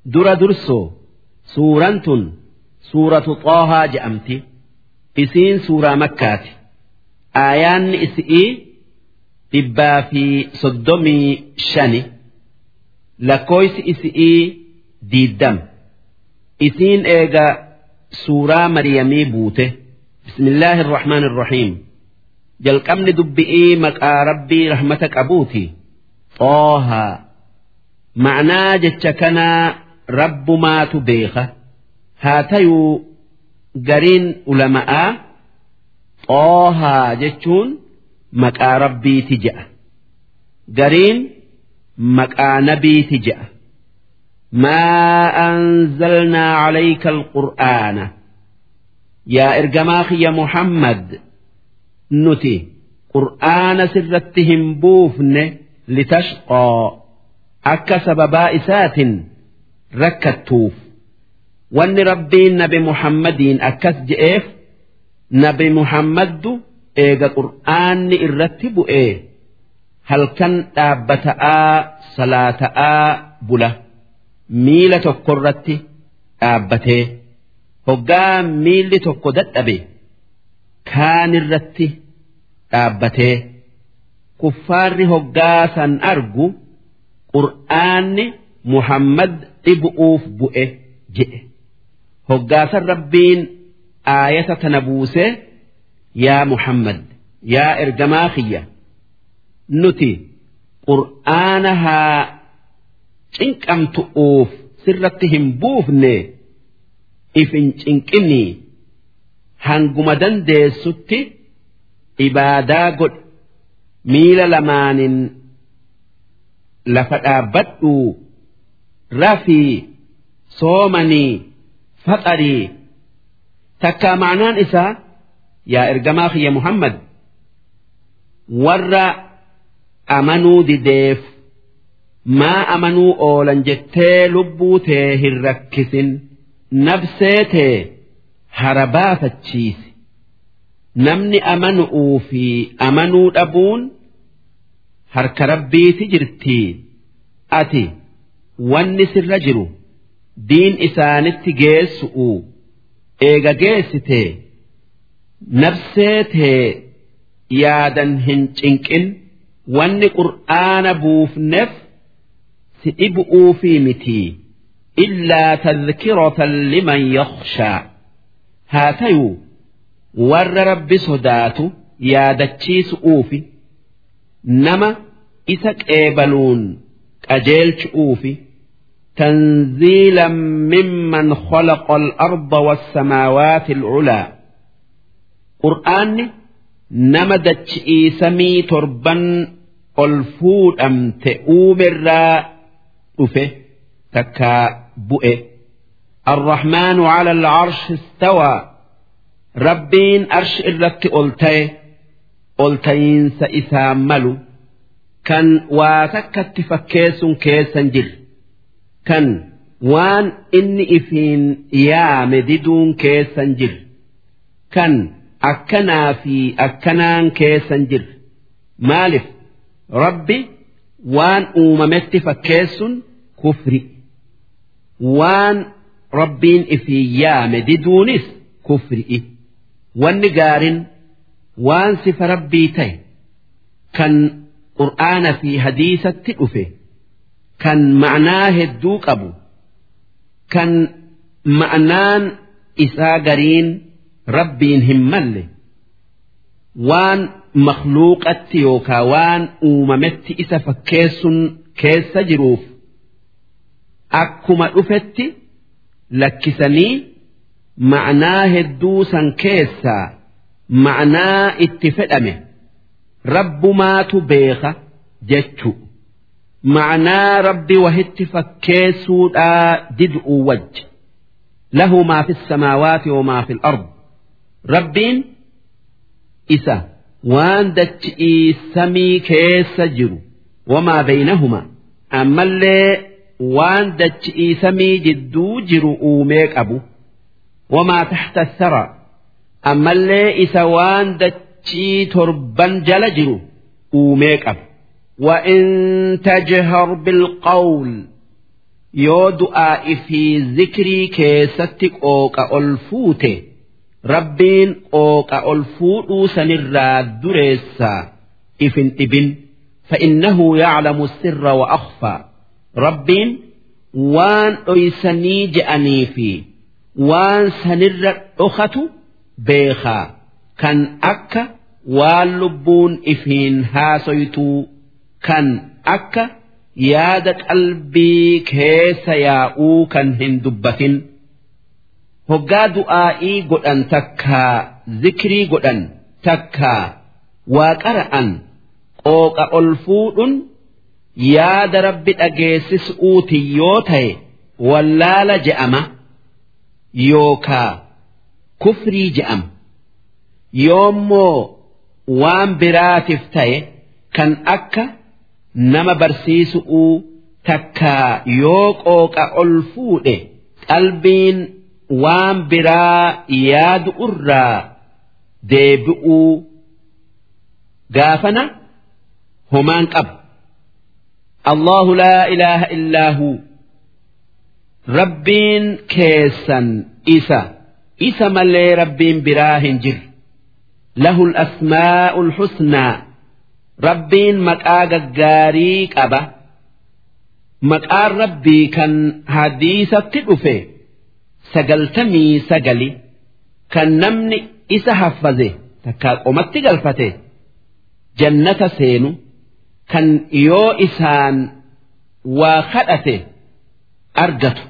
dura dursoo suuraan tun suuratu xoohaa je'amti isiin suuraa makkaati aayaanni isi'ii dhibbaa fi soddomii shani lakkooysi isi'ii diiddam isiin eega suuraa mariyamii buute bismillaahi irrahmaan irrahiim jalqabni dubbi'ii maqaa rabbii rahmata qabuuti xoohaa ma'naa jecha kanaa rabbumaatu beeka haa tayuu gariin ulama'aa xoohaa jechuun maqaa rabbiiti je'a gariin maqaa nabiiti je'a ما أنزلنا عليك القرآن يا إرجماخ يا محمد نتي قرآن سرتهم بوفن لتشقى أك سببا إسات ركتوف وأن ربي نبي محمد أكس جئف نبي محمد إيجا قرآن إرتب إيه هل كان أبتاء صلاة بله miila tokko irratti dhaabbatee hoggaa miilli tokko dadhabe kaan irratti dhaabbatee kuffaarri hoggaa san argu qur'aanni muhammad dhibu'uuf bu'e jedhe hoggaasan rabbiin aayata tana buusee yaa muhammad yaa ergamaa kiyya nuti qur'aana haa cinqamtu'uuf sirratti hin buufne if hin cinqinii hanguma dandeessutti ibaadaa godhe miila lamaanin lafa dhaabbadhuu rafii soomanii faxarii takkaa ma'anaan isaa yaa ergamaa kiyya muhammad warra amanuu dideef maa amanuu oolan jettee lubbuu tee hin rakkisin nafsee tee hara baafachiisi namni amanu'uu fi amanuu dhabuun harka rabbiiti jirtii ati wanni sirra jiru diin isaanitti geessu'u eega geessitee nafsee tee yaadan hin cinqin wanni qur'aana buufneef si dhibu'uufii mitii illaa tadhkiratan liman yakhshaa haa tayuu warra rabbi sodaatu yaadachiisu'uufi nama isa qeebaluun qajeelchu'uufi تنزيلا ممن خلق الأرض والسماوات العلى قرآن نمدت سمي تربا الفود أم تؤوم الراء dhufe takkaa bu'e arrahmaanu cala alcarshi istawaa rabbiin arshi irratti ol ta'e ol ta'iinsa isaa malu kan waa takkatti fakkeessun keessan jirre kan waan inni ifiin yaame diduun keessan jirre kan akkanaa fi akkanaan keessan jirre maalif rabbi waan uumametti fakkeessun kufri waan rabbiin ifii yaame diduunis kufri'i wanni gaarin waan sifa rabbii ta'e kan qur'aana fi hadiisatti dhufe kan ma'naa hedduu qabu kan ma'naan isaa gariin rabbiin hin malle waan makluuqatti yookaa waan uumametti isa fakkeessun keessa jiruuf akkuma dhufetti lakkisanii ma'naa hedduu san keessaa ma'naa itti fedhame rabbumaatu beeka jechu ma'naa rabbi wahitti fakkeessuudhaa did'uu wajj lahu maa fi samaawaati wamaa fi al rabbiin isa waan dachi'ii samii keessa jiru wamaa beeynahumaa ammallee waan dachi'ii samii jidduu jiru uumee qabu wamaa taxta thara ammallee isa waan dachii torban jala jiru uumee qabu وإن تجهر بالقول yoo du'aa'i fi zikrii keessatti qooqa ol fuute rabbiin qooqa ol fuudhuu sanirraa dureessaa ifin dhibin فإنه يعلم السر وأخفى ربين وان أيسني جأني في وان سنر أخت بيخا كان أكا وان لبون إفين هاسيتو كان أكا yaada qalbii keessa yaa'uu kan hin dubbatin hoggaa du'aa'ii godhan takkaa zikrii godhan takkaa waa qara'an qooqa ol fuudhun yaada rabbi dhageessisuuti yoo ta'e wallaala je'ama yookaa kufrii je'ama yoommoo waan biraatiif ta'e kan akka nama barsiisu'uu takkaa yoo qooqa ol fuudhe qalbiin waan biraa yaadu irraa deebi'uu gaafana homaan qaba. الله لا إله إلا هو ربين كيسا إسا إسا ملي ربين براهن جر له الأسماء الحسنى Rabbiin maqaa gaggaarii qaba. Maqaan rabbii kan hadiisatti dhufe sagaltamii sagali kan namni isa haffaze takkaa qomatti galfate jannata seenu kan yoo isaan waa kadhate argatu.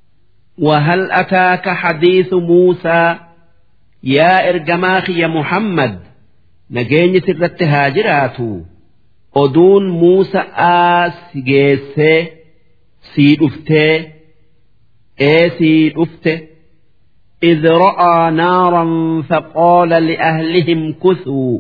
وهل أتاك حديث موسى يا إرجماخ يا محمد nageenyi sirratti haa jiraatu oduun Muusa'aa si geessee sii dhuftee ee sii dhufte إذ رأى نارا فقال لأهلهم كثوا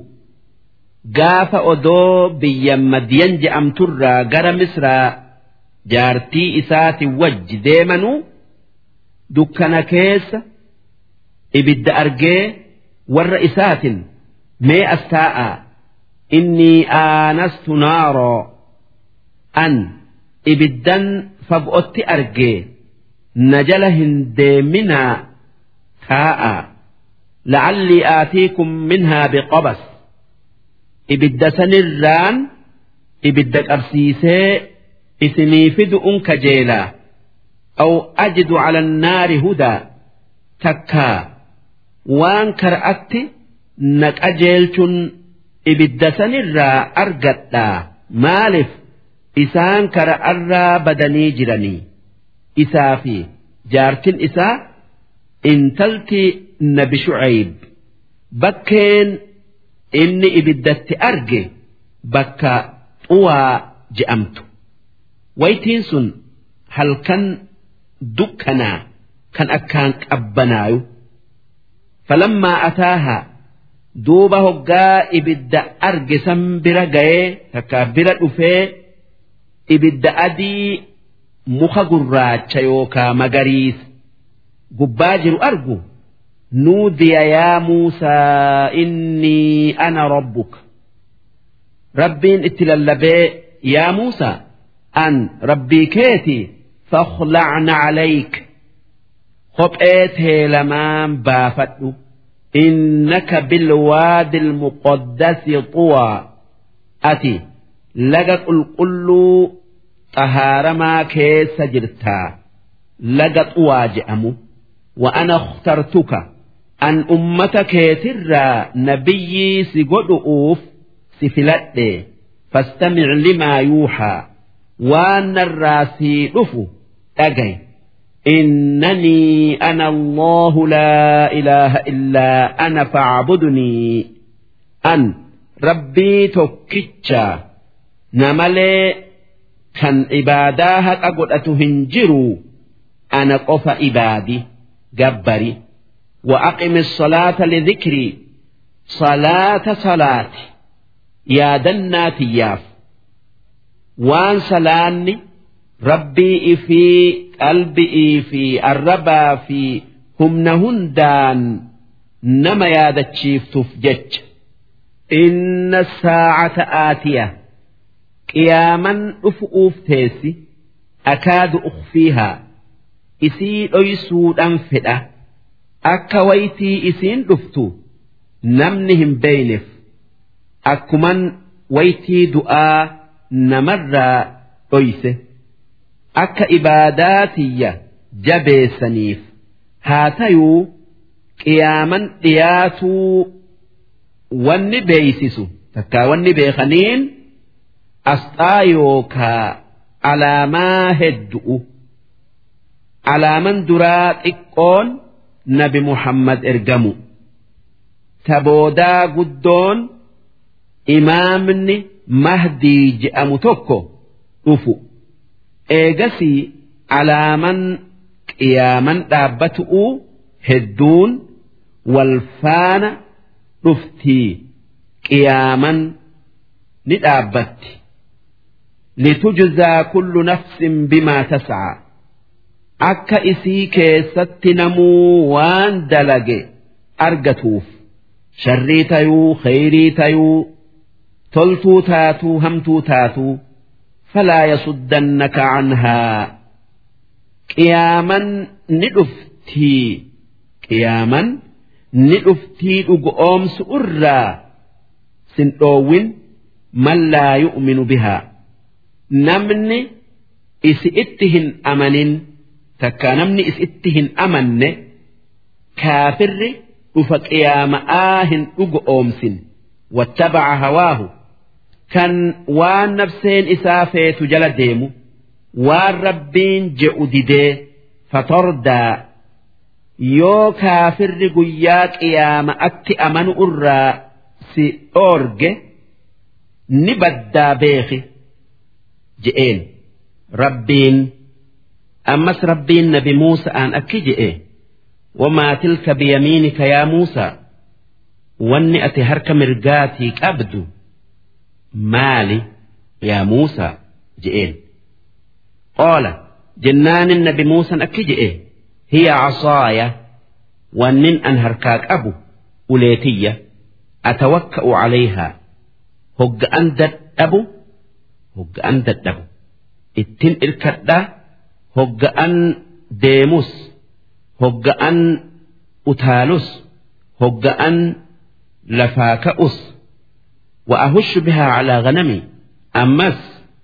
قاف أدو بيا مدين جأم ترى قرى مصر جارتي إسات وج ديمنو دكنا كيس إبد أرجي ور إسات mee as taa'a inni aanastu naaroo an ibiddan fagootti argee na jala hin deeminaa taa'a la'allii aatiikum minhaa biqabas ibidda sanirraan ibidda qabsiisee isinii fidu'un kajeelaa aw ajidu cala annaari hudaa takkaa waan kara'atti na qajeelchuun ibidda sanirraa argadhaa maaliif isaan kara'arraa badanii jiranii isaa fi jaartin isaa intalti nabi shucayb bakkeen inni ibiddatti arge bakka xuwaa je'amtu waytiin sun halkan dukkanaa kan akkaan qabbanaayu falammaa ataahaa duuba hoggaa ibidda arge san bira ga'ee takka bira dhufee ibidda adii muka gurraacha yookaa magariis gubbaa jiru argu nuudiya yaa muusaa innii ana rabbuka rabbiin itti lallabee yaa muusaa an rabbii keeti fakhlacna calayk kophee tee lamaan baafadhu إنك بالوادي المقدس طوى أتي لقى القل طهار ما كيس جرتا لقى طوى جأمو وأنا اخترتك أن أمتك ترى نبيي سقد أوف سفلت فاستمع لما يوحى وأن الراسي رفو أجي إنني أنا الله لا إله إلا أنا فاعبدني أن ربي توكيتشا نملي كان عباداها أقول أتهنجروا أنا قف عبادي جبري وأقم الصلاة لذكري صلاة صلاة يا دنات ياف وان سلاني rabbii fi qalbii fi arrabaa fi humna hundaan nama yaadachiiftuuf jecha inna saacata aatiya qiyaaman dhufuuf teessi akaadu ukhfiihaa isii dhoysuudhaan fedha akka waytii isiin dhuftu namni hin beeyneef akkuman waytii du'aa namarraa dhoyse akka ibaadaatiyya jabeessaniif haa tayuu qiyaaman dhiyaatuu wanni beeysisu takkaa wanni beekaniin asxaa yookaa alaamaa heddu'u alaaman duraa xiqqoon nabi muhammad ergamu taboodaa guddoon imaamni mahdii je'amu tokko dhufu eegasii alaaman qiyaaman dhaabbatu'u hedduun wal faana dhuftii qiyaaman ni dhaabbatti litujzaa kullu nafsin bimaa tas'aa akka isii keessatti namuu waan dalage argatuuf sharrii tayuu khayrii tayuu toltuu taatuu hamtuu taatuu falaa yasuddannaka canhaa qiyaaman ni dhuftii qiyaaman ni dhuftii dhugoomsu irraa sin dhoowwin man laa yu'minu bihaa namni isi itti hin amanin takka namni isi itti hin amanne kaafirri dhufa qiyaama'aa hin dhugoomsin wattabaca hawaahu kan waan nafseen isaa feetu jala deemu waan rabbiin je'u didee fatordaa yoo kaafirri guyyaa qiyaama'atti amanu irraa si dhoorge ni baddaa beeki je'een rabbiin ammas rabbiin nabi muusa'aan akki je'e wamaa tilka biyamiinika yaa muusaa wanni ati harka mirgaatii qabdu maali yaa muusaa je'een qaala jennaanin nabi muusan akki je'e hiya casaaya wannin an harkaa qabu uleetiyya atawakka'u calayhaa hogga'an dadhabu hogga'an dadhabu ittin irkadhaa hogga'an deemus hogga'an utaalus hogga'an lafaa ka'us وأهش بها على غنمي أمس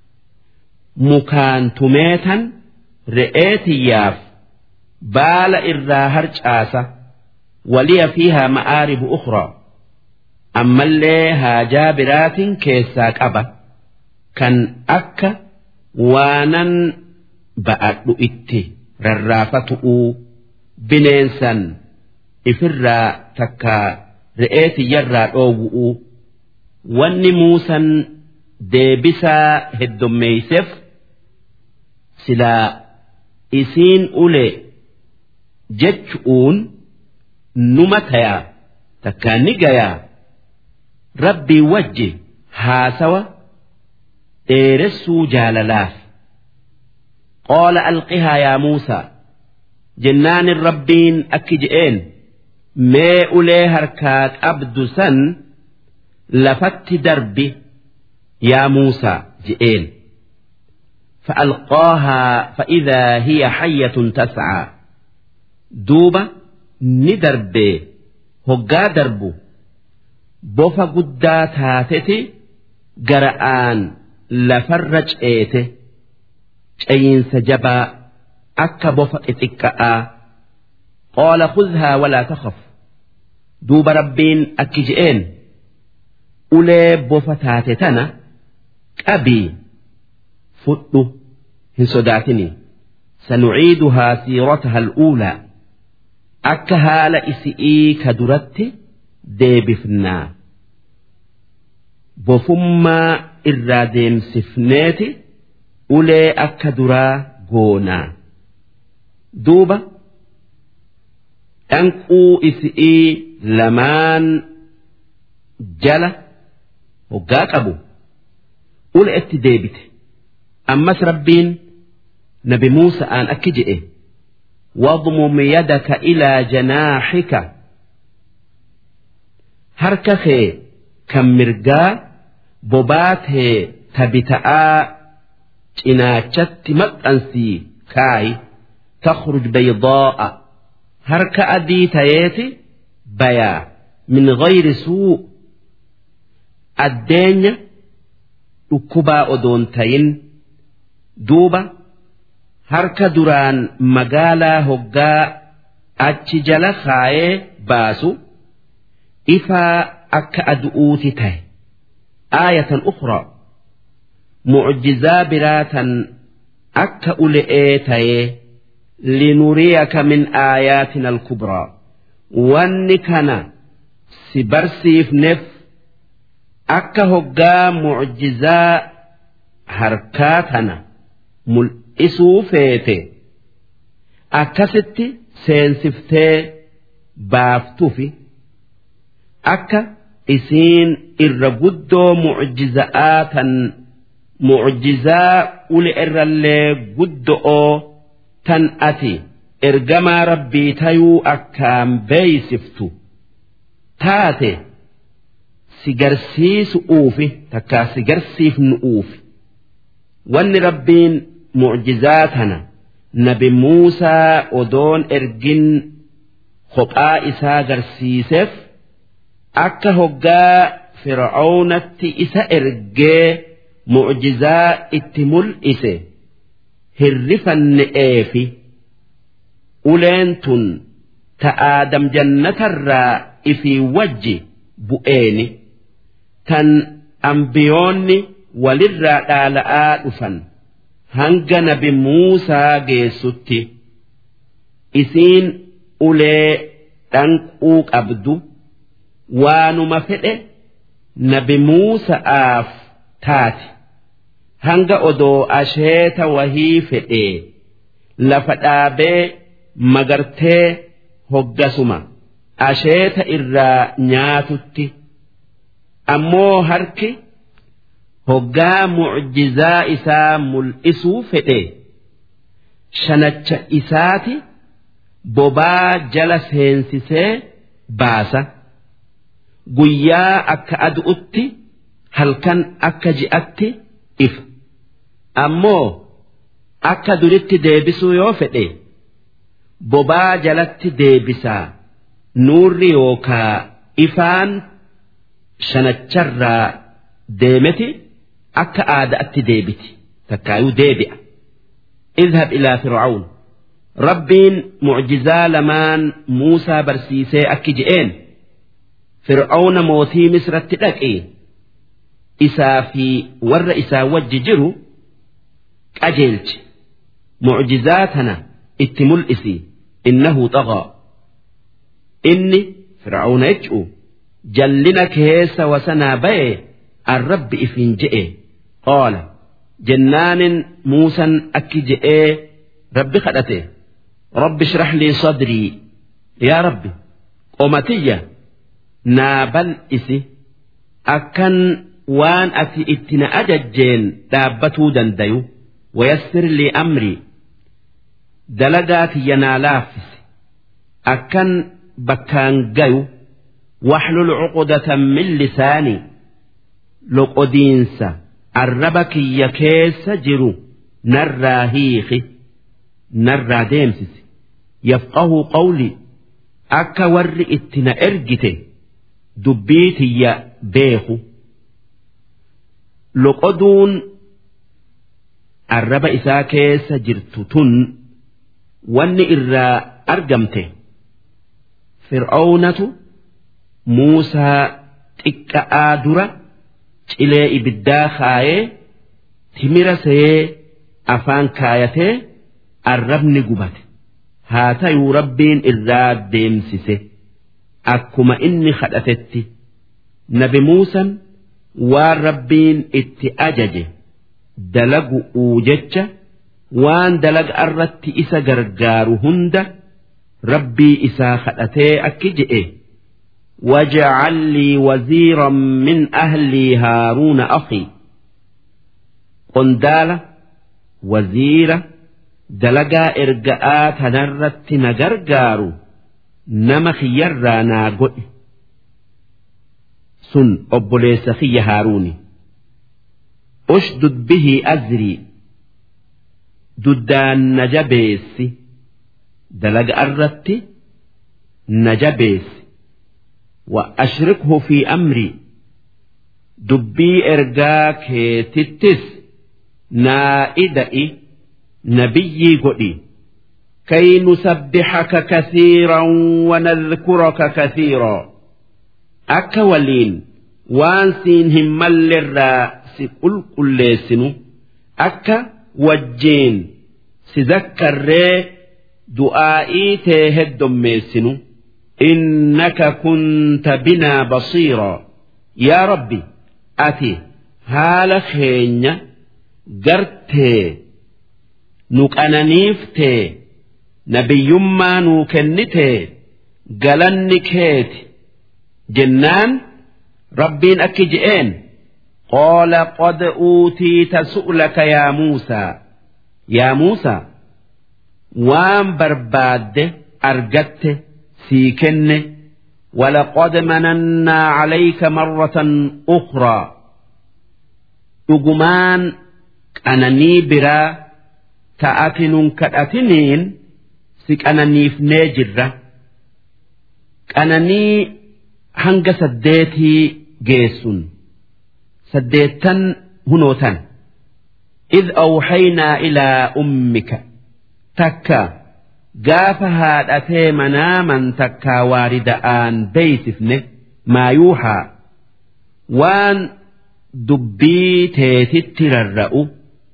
مكان تميتا رئيتي ياف بال إرا هرج آسة ولي فيها مآرب أخرى أما اللي هاجا برات كيساك أبا كان أكا waanan ba'adhu itti rarraafatu'u bineensan ifirraa takka re'ee tiyyarraa dhoowwu'u wanni muusan deebisaa heddummeeyseef silaa isiin ule jechu'uun numa tayaa takkaa ni gayaa rabbii wajji haasawa dheeressuu jaalalaaf qaala alqihaa yaa muusaa jennaanin rabbiin akki je'een mee ulee harkaa qabdu san lafatti darbi yaa muusaa je'een فألقاها فإذا هي حية تسعى دوبة ندربي هقا دربو بوفا قدا تاتتي قرآن lafarra ceete cayinsa jabaa akka bofa xixiqqa'aa qaala khudhaa walaa takhaf duuba rabbiin akki je'een ulee bofa taate tana qabii fudhu hin sodaatini sanuciiduhaa siirataha al'uulaa akka haala isi'ii ka duratti deebifnaa bofummaa irraa deemsifneeti ulee akka duraa goonaa duuba dhanquu isi'ii lamaan jala hoggaa qabu ule itti deebite ammas rabbiin nabi muusa'aan akki je'e واضمم يدك إلى جناحك هركخي كم مرقا bobaatee tabita'aa cinaachatti maxxansii kaayi takhruj baydaa'a harka adii tayeeti bayaa min gayri suu addeenya dhukkubaa odoon tayin duuba harka duraan magaalaa hoggaa achi jala kaayee baasu ifaa akka adu'uuti tahe aayatan ukhraa mucjizaa biraatan akka ule'ee tayee linuriyaka min aayaatina alkubraa wanni kana si barsiifneef akka hoggaa mucjizaa harkaa tana mul'isuu feete akkasitti seensiftee baaftufi akka isiin irra guddoo mucjiza'aa tan mucjizaa ule irrallee guddo'oo tan ati ergamaa rabbii tayuu akkaan beeysiftu taate si garsiisu uufi takkaa si garsiifnu uufi wanni rabbiin mucjizaa tana nabi muusaa odoon ergin kophaa isaa garsiiseef akka hoggaa fir'aawnatti isa ergee mucjizaa itti mul'ise hirrifanne'eefi uleen tun ta aadam jannatarraa ifii wajji bu'eeni tan ambiyoonni walirraa dhaala'aa dhufan hanga nabi muusaa geessutti isiin ulee dhanquu qabdu waanuma fedhe nabi muusa'aaf taati hanga odoo asheeta wahii fedhee lafa dhaabee magartee hoggasuma asheeta irraa nyaatutti ammoo harki hoggaa mucjizaa isaa mul'isuu fedhe shanacha isaati bobaa jala seensisee baasa guyyaa akka adu'utti halkan akka ji'atti ifa ammoo akka duritti deebisuu yoo fedhe bobaa jalatti deebisaa nuurri yookaa ifaan shanacharraa deemeti akka aadaatti deebiti takkaayuu deebi'a اذهب إلى فرعون ربين معجزا لمان موسى برسيسي أكجئين فرعون موتي مصر تدقي إسا في ور إسا وججرو أجلج معجزاتنا اتمل إسي إنه طغى إني فرعون يجؤ جلنا كيس وسنا بي الرب إفين جئ قال جنان موسى أكجئ رب خدته رب اشرح لي صدري يا ربي قومتية نابل إسي أكن وان أتي اتنا أججين دابتو دنديو ويسر لي أمري دلقات ينالافس أكن بكان جيو واحلل عقدة من لساني لقدينسا الربك يكيس جرو نرى هيخي نرى ديمسس يفقه قولي أكا ور اتنا إرجته دبيتي يا بيخو لقدون arraba isaa keessa jirtu tun wanni irraa argamte fir'aawnatu muusaa xiqqa'aa dura cilee ibiddaa kaayee timira sayee afaan kaayatee arrabni gubate haa tayuu rabbiin irraa deemsise akkuma inni kadhatetti nabi muusan waan rabbiin itti ajaje. dalagu'uu jecha waan dalaga irratti isa gargaaru hunda rabbii isaa kadhatee akki je'e واجعل لي وزيرا من أهلي هارون أخي قندالة وزيرة دلقا إرقاءات نرت نجرجارو نمخ يرى ناقئ سن أبوليس خي هاروني أشدد به أزري duddaan na jabeessi dalaga irratti na jabeessi wa ashrikhu fi amrii dubbii ergaa keetittis naa ida'i nabiyyii godhi كي نسبحك كثيرا ونذكرك كثيرا أكا ولين وان سين همال الراس قل قل أكا وجين سذكر ري دعائي تهد ميسنو إنك كنت بنا بصيرا يا ربي أتي هال خينيا قرتي نكأنانيفتي nabiyyummaa nuu kennite galanni keeti jennaan rabbiin akki je'een qaala qad uutiita su'laka yaa muusaa yaa muusaa waan barbaadde argatte sii kenne ولقد مننا عليك مرة أخرى أجمان أنني برا تأتن كأتنين si qananiifnee jirra qananii hanga saddeetii geessun saddeettan hunootan إذ أوحينا إلى أمك تكا قاف هادأتي مناما تكا واردآن بيسفنه ما يوحى وان دبي تيتتر الرأو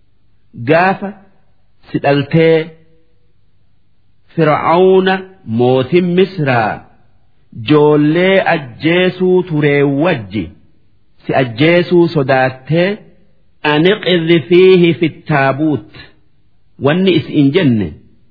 قاف سألتي fir'aawna mootin misraa joollee ajjeesuu turee wajji si ajjeesuu sodaattee aniqidhi fiihi fittaabuut wanni is'in jenne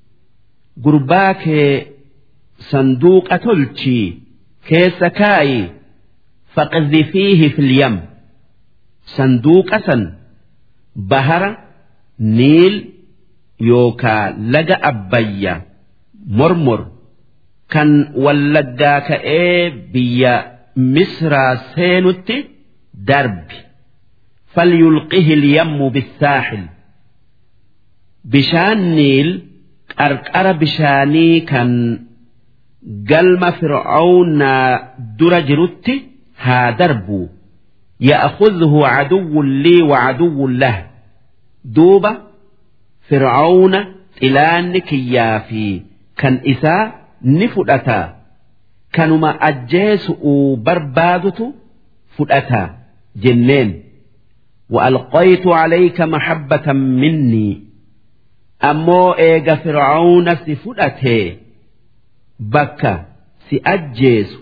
gurbaa kee sanduuqa tolchii keessa kaayi faqidhi fiihi filyam sanduuqa san bahara niil yookaa laga abbayya mormor kan wallaggaa ka'ee biyya misraa seenutti darbi falyulqihi lyammu bissaaxil bishaan niil qarqara bishaanii kan galma fir'aawnaa dura jirutti haa darbu ya'khudhu caduwwun lii wacaduwwun lah duuba fir'aawna xilaanni kiyyaa fi kan isaa ni fudhata kanuma ajjeesu'uu barbaadutu fudhata jenneen وألقيت عليك محبة مني أمو إيغا فرعون سفدته بكا سأجيس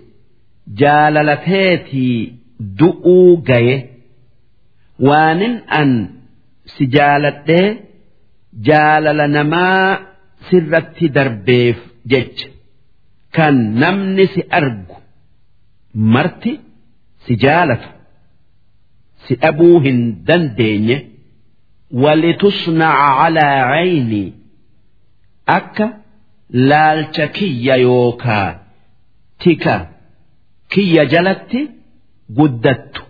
جاللتيتي دؤو جاي وانن أن سجالته جالل نما sirratti darbeef jecha kan namni si argu marti si jaalatu si dhabuu hin dandeenye walitusnaca calaa cayni akka laalcha kiyya yookaa tika kiyya jalatti guddattu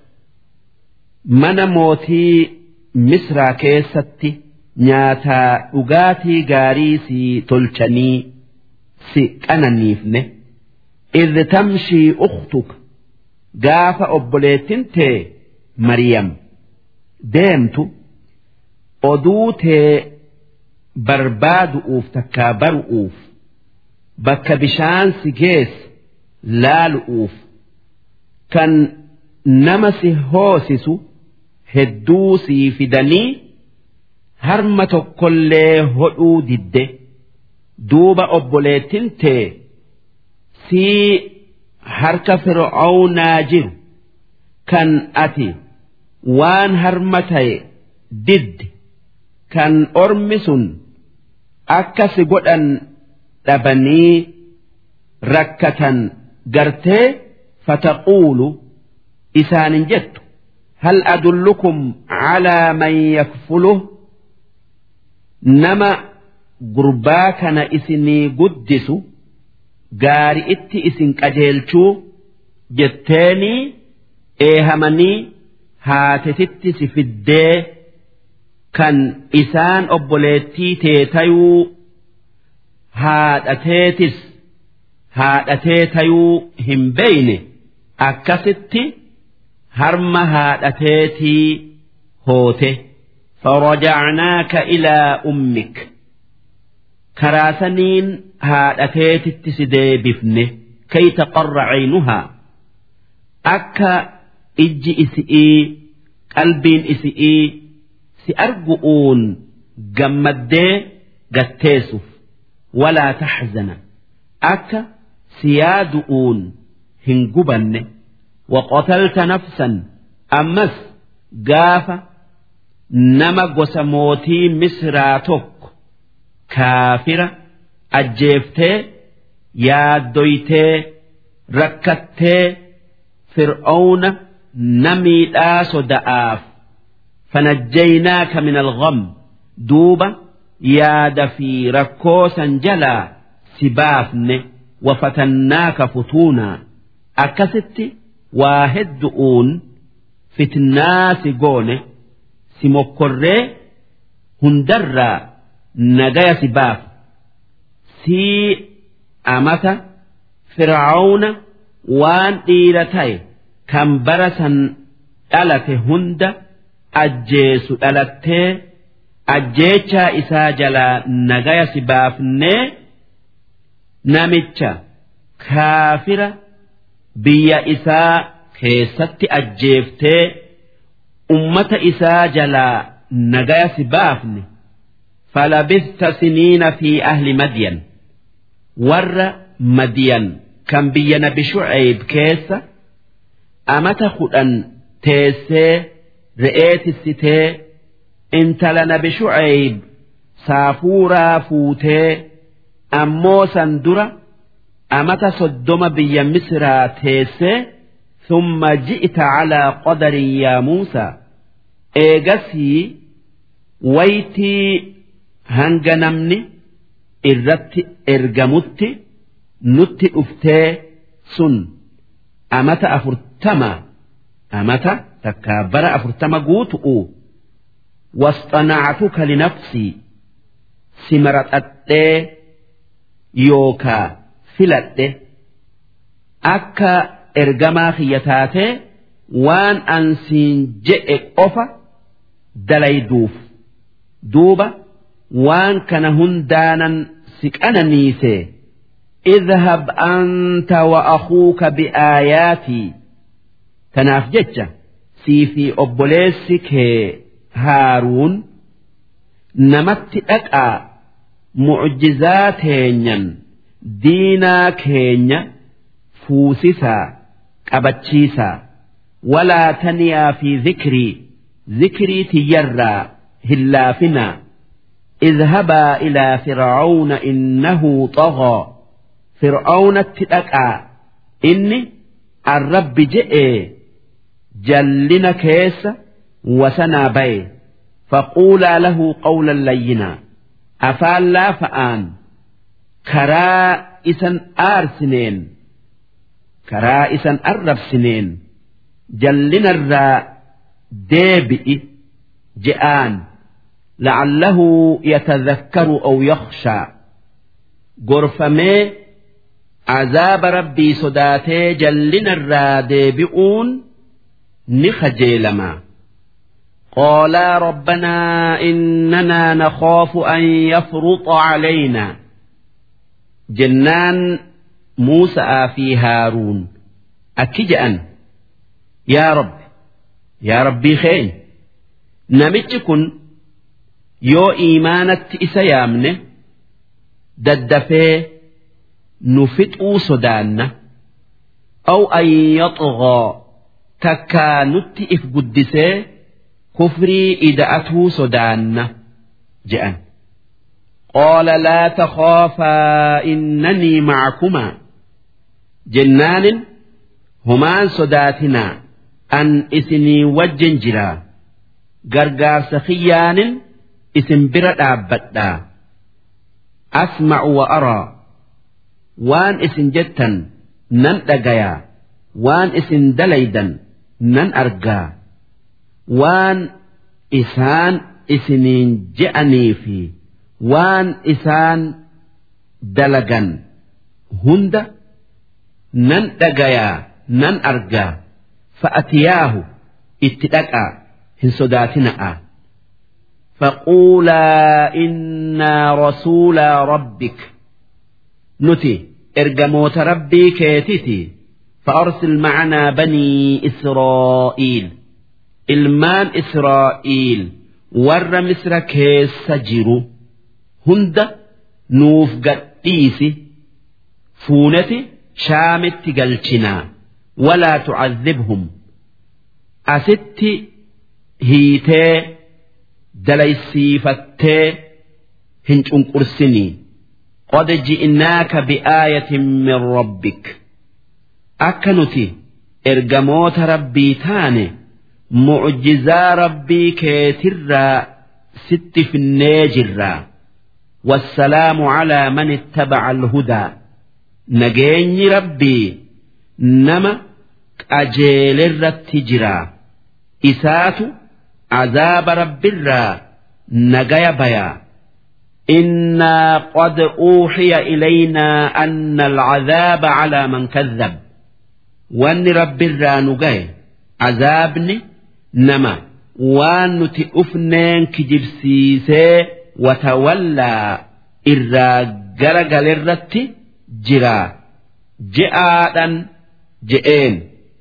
mana mootii misraa keessatti nyaataa dhugaatii gaarii si tolchanii si qananiifne idh tamshii ukhtuka gaafa obboleettin tee mariyam deemtu oduu tee barbaadu'uuf takkaa baru'uuf bakka bishaan si geesse laalu'uuf kan nama si hoosisu hedduu sii fidanii harma tokkollee hodhuu didde duuba obboleettin tee sii harka fir'aawnaa jiru kan ati waan harma ta'e didde kan ormi sun akka si godhan dhabanii rakkatan gartee fataquulu isaanin jettu hal adullukum calaa man yakfuluh nama gurbaa kana isinii guddisu gaari itti isin qajeelchuu jetteenii eehamanii haatetitti si fiddee kan isaan obboleettii teetayuu haadhateetis haadhatee tayuu hin beeyne akkasitti harma haadhateetii hoote farajacnaaka ilaa ummik karaa saniin haadhateetitti si deebifne kay taqarra caynuhaa akka ijji isi'ii qalbiin isi'ii si argu'uun gammaddee gatteessuuf walaa taxzana akka si yaadu'uun hin gubanne waqotalta nafsan ammas gaafa nama gosa mootii misraa tokko kaafira ajjeeftee yaaddoytee rakkattee fir'auna namiidhaa soda'aaf fanajjaynaaka min algham duuba yaada fi rakkoo san jalaa si baafne wafatannaaka futuunaa akkasitti waa heddu'uun fitnaa si goone si mokkorree hundarraa nagaya si baaf sii amata fir'auna waan dhiira ta'e kan bara san dhalate hunda ajjeesu dhalattee ajjeechaa isaa jalaa nagaya si baafnee namicha kaafira biyya isaa keessatti ajjeeftee ummata isaa jalaa nagaya si baafne falabista siniina fi ahli madyan warra madyan kan biyya nabi shu'eeb keessa amata kudhan teessee re'ee tissitee intala nabi shu'eeb saafuuraa fuutee ammoo san dura amata soddoma biyya misraa teessee ثم جئت على قدر يا موسى إيجسي ويتي هنجنمني irratti ergamutti nutti dhuftee sun amata afurtama amata takkaa bara afurtama guutu'u wasxanactuka linafsii si maraxadhee yookaa filadhe akka ergamaa kiyya taatee waan ansiin je'e qofa dalayduuf duuba waan kana hundaanan si qananiise اذهب أنت وأخوك بآياتي تناف جتة سي في أبوليسك هارون نمت أكا معجزات هينيا دينا كينيا فوسسا قبتشيسا ولا تنيا في ذكري ذكري تيرى هلافنا اذهبا إلى فرعون إنه طغى فرعون اتدقى إني الرب جئ جلنا كيس وسنا بي فقولا له قولا لينا أفال لا فآن كرا إسن آرسنين كرا إسن أرب سنين جلنا الرا ديبئ جآن لعله يتذكر أو يخشى غرفمي عذاب ربي صداتي جلنا الرادبئون نخجيلما قالا ربنا إننا نخاف أن يفرط علينا جنان موسى في هارون أكجأن يا رب يا ربي خين نمتكن yoo iimaanatti isa yaamne daddafee nu fixuu sodaanna aw an yaxghaa takkaa nutti if guddisee kufrii ida'atuu sodaanna je'an qaala laa takhaafaa innanii macakumaa jennaanin homaan sodaatinaa an isinii wajjin jiraa gargaarsa kiyyaanin isin bira dhaabbadhaa asma'u wa araa waan isin jettan nan dhagayaa waan isin dalaydan nan argaa waan isaan isiniin je'anii fi waan isaan dalagan hunda nan dhagayaa nan argaa fa'atiyaahu itti dhaqaa hin sodaatina'a. فقولا إنا رسولا ربك نتي إرجموت ربي كيتتي فأرسل معنا بني إسرائيل ilmaan Israa'iil warra Misra keessa jiru hunda nuuf gadhiisi fuuneti shaamitti galchinaa walaa tucadhibhum asitti hiitee dalaysiifattee hin cunqursinii qad ji'naaka bi'aayatin min rabbik akka nuti ergamoota rabbii taane mucjizaa rabbii keetirraa sitti finnee jirraa والسلام على من اتبع الهدى نجيني ربي نما أجيل الرتجرا إسات عذاب رب الرا نجايا بيا إنا قد أوحي إلينا أن العذاب على من كذب وأن رب الرا نجاي عذابني نما وأن نتئفنين كجبسيسي watawallaa irraa gara galirratti jira je'aadhan je'een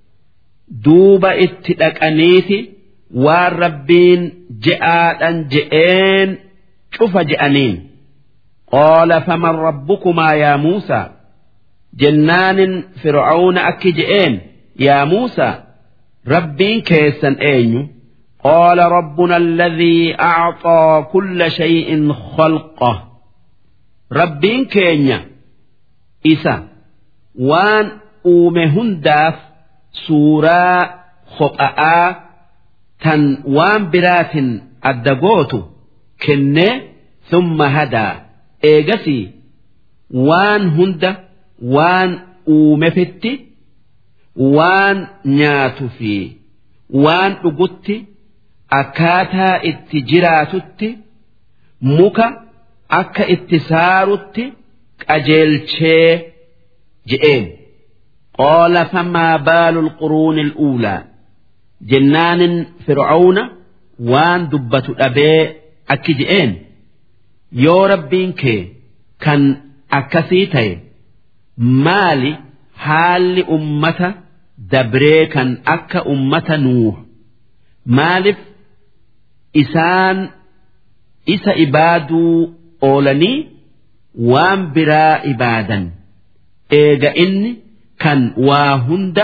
duuba itti dhaqaniiti waan rabbiin je'aadhan je'een cufa je'aniin qaala faman rabbukumaa yaa muusaa jennaanin fir'auna akki je'een yaa muusaa rabbiin keessan eenyu قال ربنا الذي أعطى كل شيء خلقه ربين كينيا إسا وان أومهن داف سورة خطأ تن وان برات الدقوت كنة ثم هدى إيجسي وان هند وان أومفتي وان نياتفي وان أقتي akkaataa itti jiraatutti muka akka itti saarutti qajeelchee je'een qaala famaa baalu lquruuni al'uulaa jennaanin fir'auna waan dubbatu dhabee akki je'een yoo rabbiin kee kan akkasii ta'e maali haalli ummata dabree kan akka ummata nuuh maaliif isaan isa ibaaduu oolanii waan biraa ibaadan eega inni kan waa hunda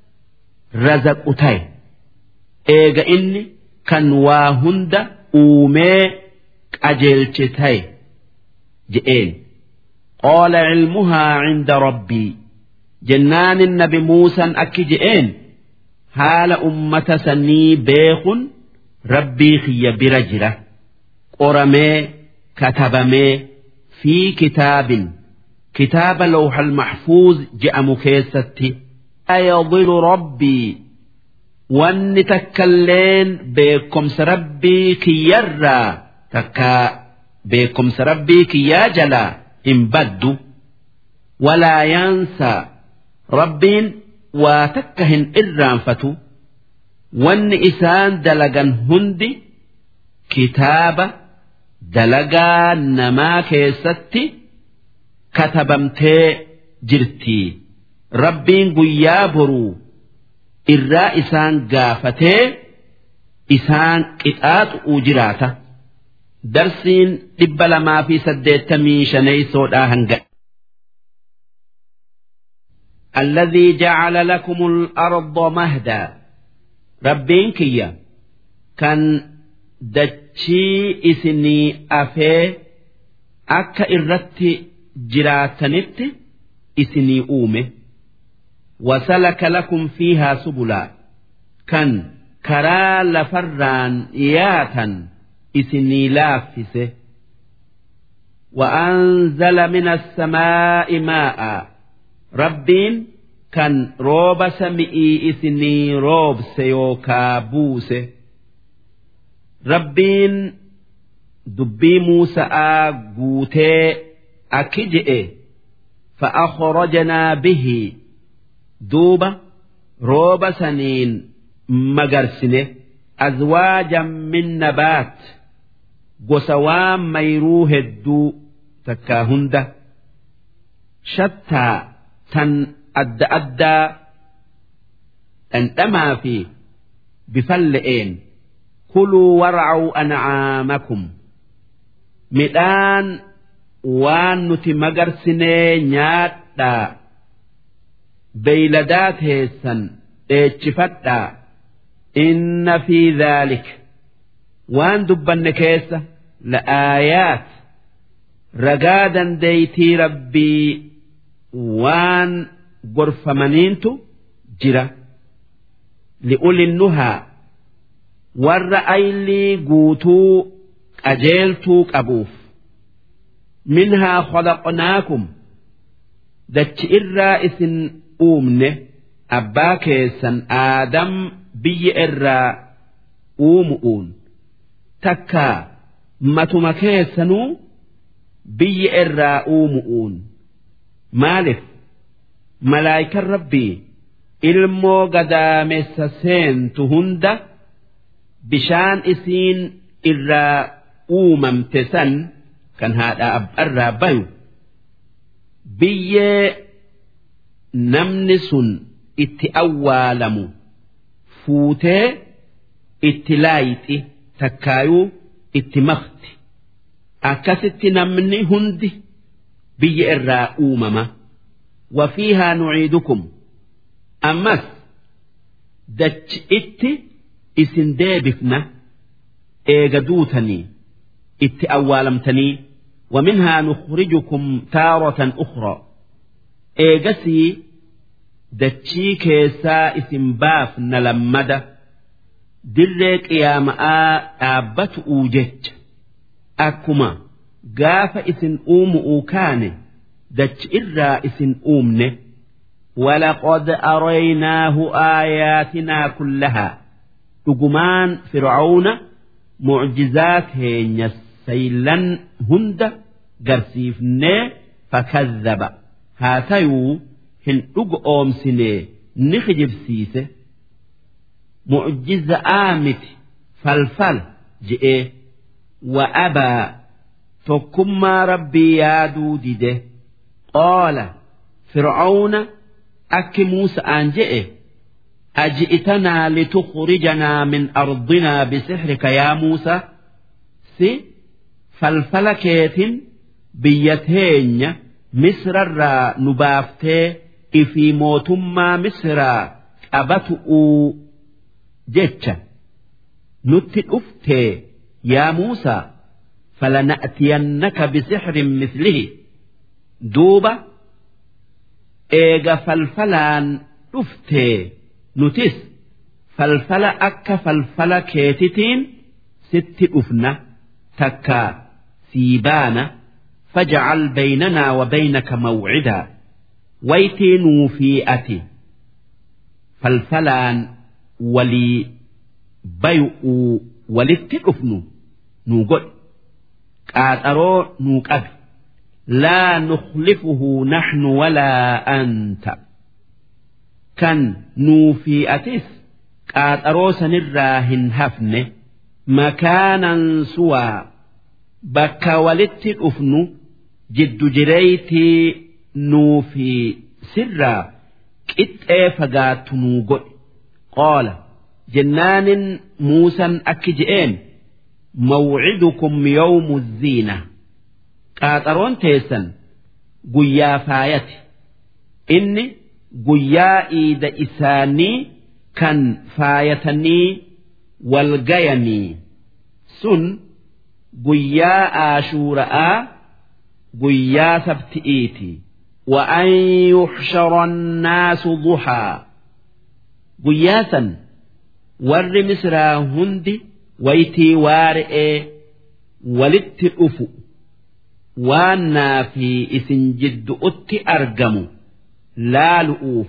razaqu ta'e eega inni kan waa hunda uumee qajeelche ta'e je'een qaala cilmuhaa cinda rabbii jennaanin nabi muusan akki je'een haala ummata sanii beekun rabbii kiyya bira jira qoramee katabamee fi kitaabin kitaaba lawhal maxfuuz je'amu keessatti yadilu rabbii wanni takkalleen beekomsa rabbii kiyyarraa takkaa beekomsa rabbii kiyyaa jalaa hin baddu walaa yaansaa rabbiin waa takka hin irraanfatu wanni isaan dalagan hundi kitaaba dalagaa namaa keessatti katabamtee jirtii rabbiin guyyaa boruu irraa isaan gaafatee isaan qixaaxu'uu jiraata darsiin dhibba lamaa fi saddeettamii shaneeysoodhaa hanga الذي جعل لكم الأرض مهدا rabbiin kiyya kan dachii isinii afee akka irratti jiraatanitti isinii uume wasalaka lakum fiihaa subulaa kan karaa lafarraan yaatan isinii laaffise وأنزل من السماء ماء ربين kan rooba sami'ii isinii roobse yookaa buuse rabbiin dubbii muusa'aa guutee akki je'e fa'akhrajnaa bihi duuba rooba saniin magarsine azwaajan min nabaat gosa waan mayruu hedduu takkaa hunda shattaa tan adda addaa dhandhamaa fi bifan le'een kuluu warcuu ancaamakum midhaan waan nuti magarsinee nyaadhaa beeyladaa teessan dheechifadhaa inna fi dhaalik waan dubbanne keessa la'aayaat ragaa dandeeytii rabbii waan gorfamaniintu jira li'ulinnuhaa warra aylii guutuu qajeeltuu qabuuf minhaa khalaqnaakum dachi irraa isin uumne abbaa keessan aadam biyya irraa uumu'uun takkaa matuma keessanuu biyya irraa uumu'uun maalif malaayikan rabbii ilmoo gadaamessa seentu hunda bishaan isiin irraa uumamte san kan haadha abbarraa bayu biyyee namni sun itti awwaalamu fuutee itti laayixi takkaayuu itti makti akkasitti namni hundi biyya irraa uumama wafiihaa nuciidukum ammas dachi itti isin deebifna eega duutanii itti awwaalamtanii ومنها نخرجكم تارة أخرى إيجسي دتشي كيسا اسم باف نلمد دريك يا ماء آبت أوجت أكما قاف اسم أوم أوكان دتش إرى اسم أومنه ولقد أريناه آياتنا كلها تقمان فرعون معجزات هينيس سيلن هند قرسيفني فكذب هاتيو هن أم سني نخجب سيسه معجز آمت فالفل جئ وأبى فكما ربي يادو دده قال فرعون أك موسى أنجئ أجئتنا لتخرجنا من أرضنا بسحرك يا موسى سي falfala keetin biyya teenya misrarraa nu baaftee ifii mootummaa misraa qabatu'uu jecha nutti dhuftee yaa Muusaa falana'tiyannaka bisixrin mislihi duuba eega falfalaan dhuftee nutis falfala akka falfala keetitiin sitti dhufna takkaa سيبانا فاجعل بيننا وبينك موعدا ويتين في أتي فالفلان ولي بيؤ ولتكفنو نوقل قاترو نوقب لا نخلفه نحن ولا أنت كان نوفي أتس قاترو سنراهن هفنه مكانا سوى bakka walitti dhufnu jiddu jireeytii nuu fi sirraa qixxee fagaattu nuu godhe qoola jennaanin muusan akki je'een mawcidukum yawmu ziina qaaxaroon teessan guyyaa faayati inni guyyaa iida isaanii kan faayatanii walgayanii sun guyyaa aashuura'aa guyyaa sabti'iiti وأن يحشر الناس ضحى قياسا ور مسرا هندي ويتي وارئ ولت أفو وانا في إسن جد أت أرجم لا لؤوف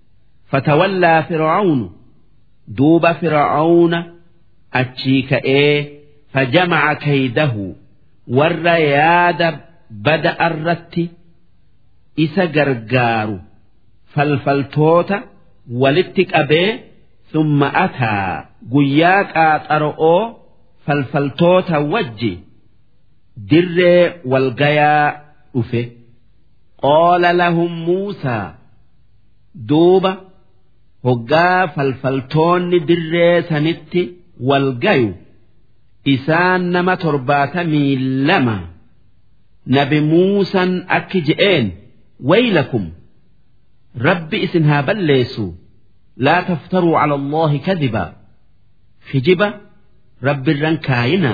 فتولى فرعون دوب فرعون أتشيك إيه فجمع كيده warra yaada bada irratti isa gargaaru falfaltoota walitti qabee summa ataa guyyaa qaaxara'oo falfaltoota wajji dirree walgayaa dhufe qaala lahum muusaa duuba hoggaa falfaltoonni dirree sanitti walgayu isaan nama torbaatamii lama nabi muusan akki je'een waylakum rabbi isin haa balleessu laa taftaruu cala allaahi kadiba kijiba rabbirran kaayina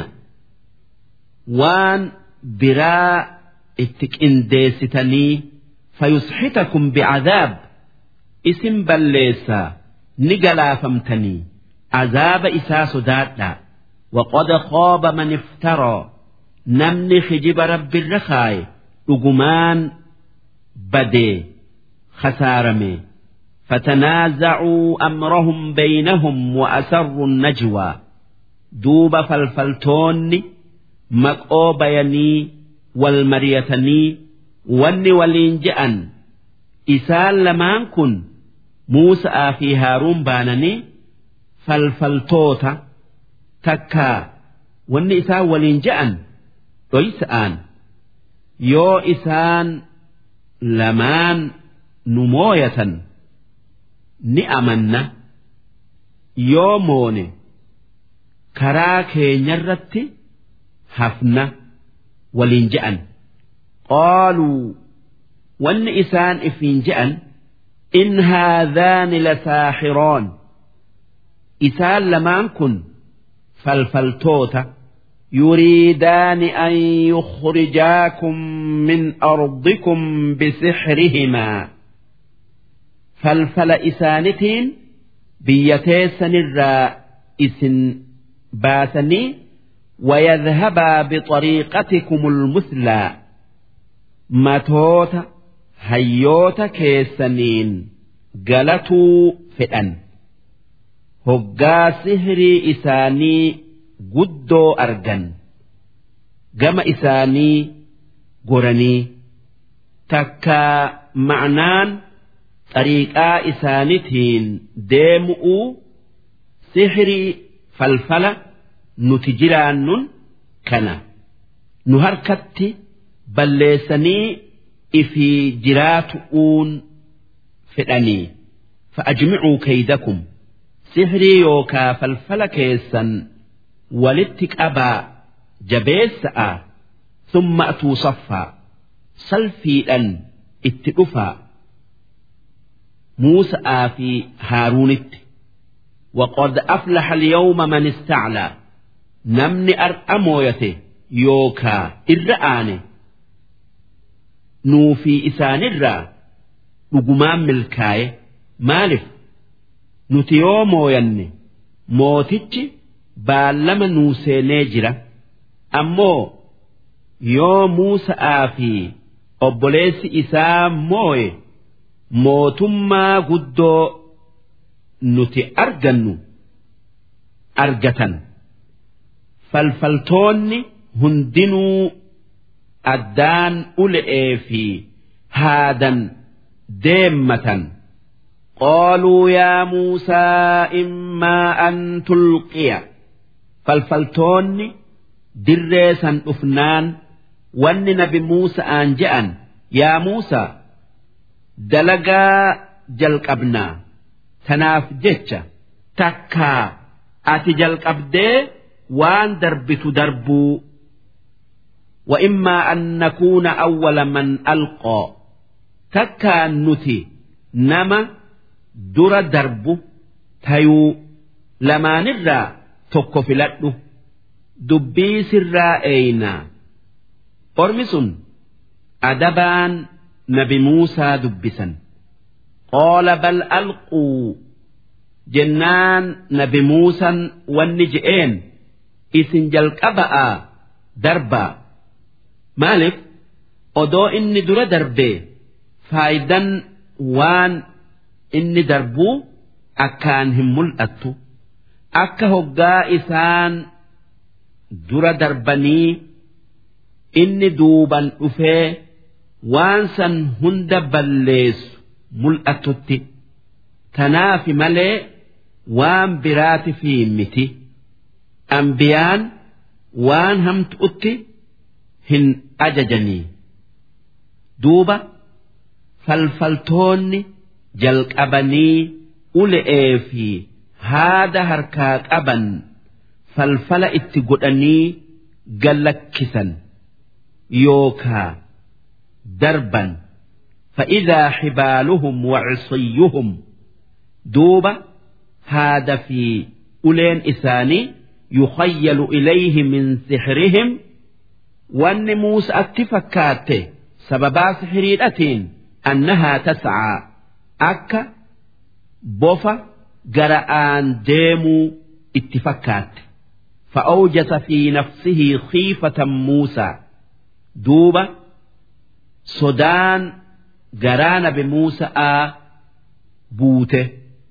waan biraa itti qindeessitanii fayusxitakum bicadaab isin balleessaa ni galaafamtanii azaaba isaa sodaadhaa وقد خاب من افترى نمني خجب رب الرخاي لقمان بدي خسارمي فتنازعوا أمرهم بينهم وأسروا النجوى دوب فالفلتون مكو بيني والمريتني وني ولينجأن إسال لمان كن موسى في هارون بانني فالفلتوتا takkaa wanni isaan waliin je'an dhoysa'aan yoo isaan lamaan nu mooyatan ni amanna yoo moone karaa keenyarratti hafna waliin je'an qaaluu wanni isaan ifiin je'an in haadhaani lasaaxiroon isaan lamaan kun فالفلتوتا يريدان أن يخرجاكم من أرضكم بسحرهما فالفل إسانتين بيتيسن الرائس باسني ويذهبا بطريقتكم المثلى ماتوتا هيوتا كيسنين قلتوا فئن hoggaa sihrii isaanii guddoo argan gama isaanii goranii takkaa ma'naan xariiqaa isaanitiin deemu'uu sihrii falfala nuti jiraannun kana nu harkatti balleessanii ifii jiraatu'uun fedhanii fa'ajmicuu kaydakum sihrii yookaa falfala keessan walitti qabaa jabeessa'a summa atuu saffaa salfiidhan itti dhufaa muusa'aa fi haaruunitti وقد أفلح اليوم من استعلى نمني أرأمويته يوكا إرآني نوفي إسان الرا نقمان ملكاي مالف nuti yoo mooyanne mootichi baallama nuu seenee jira ammoo yoo muusa'aa fi obboleessi isaa mooye mootummaa guddoo nuti argannu argatan falfaltoonni hundinuu addaan ule'ee fi haadan deemmatan. قالوا يا موسى إما أن تلقي فالفلتون دريسا أفنان ون نبي موسى أنجأن يا موسى دلقا جلق أبنا تناف جتشا تكا أتي جلق أبدي وان دربت دربو وإما أن نكون أول من ألقى تكا نتي نما dura darbu tayuu lamaanirraa tokko filadhu dubbii sirraa eeynaa ormi sun adabaan nabi muusaa dubbisan qaala bal alquu jennaan nabi muusan wanni je'een isin jalqaba'aa darbaa maaliif odoo inni dura darbee faayidan waan inni darbuu akkaan hin mul'attu akka hoggaa isaan dura darbanii inni duuban dhufee waan san hunda balleessu mul'atutti tanaafi malee waan biraati fi miti ambiyaan waan hamtu'utti hin ajajanii duuba falfaltoonni jalqabanii ule'ee fi haada harkaa qaban falfala itti godhanii gallakkisan yookaa darban فإذا حبالهم وعصيهم دوبة هذا في أولين إساني يخيل إليه من سحرهم وأن موسى أتفكاته سببا سحريرة أنها تسعى أكا بوفا جرآن ديمو اتفكات فأوجس في نفسه خيفة موسى دوبة سودان جران بموسى بوته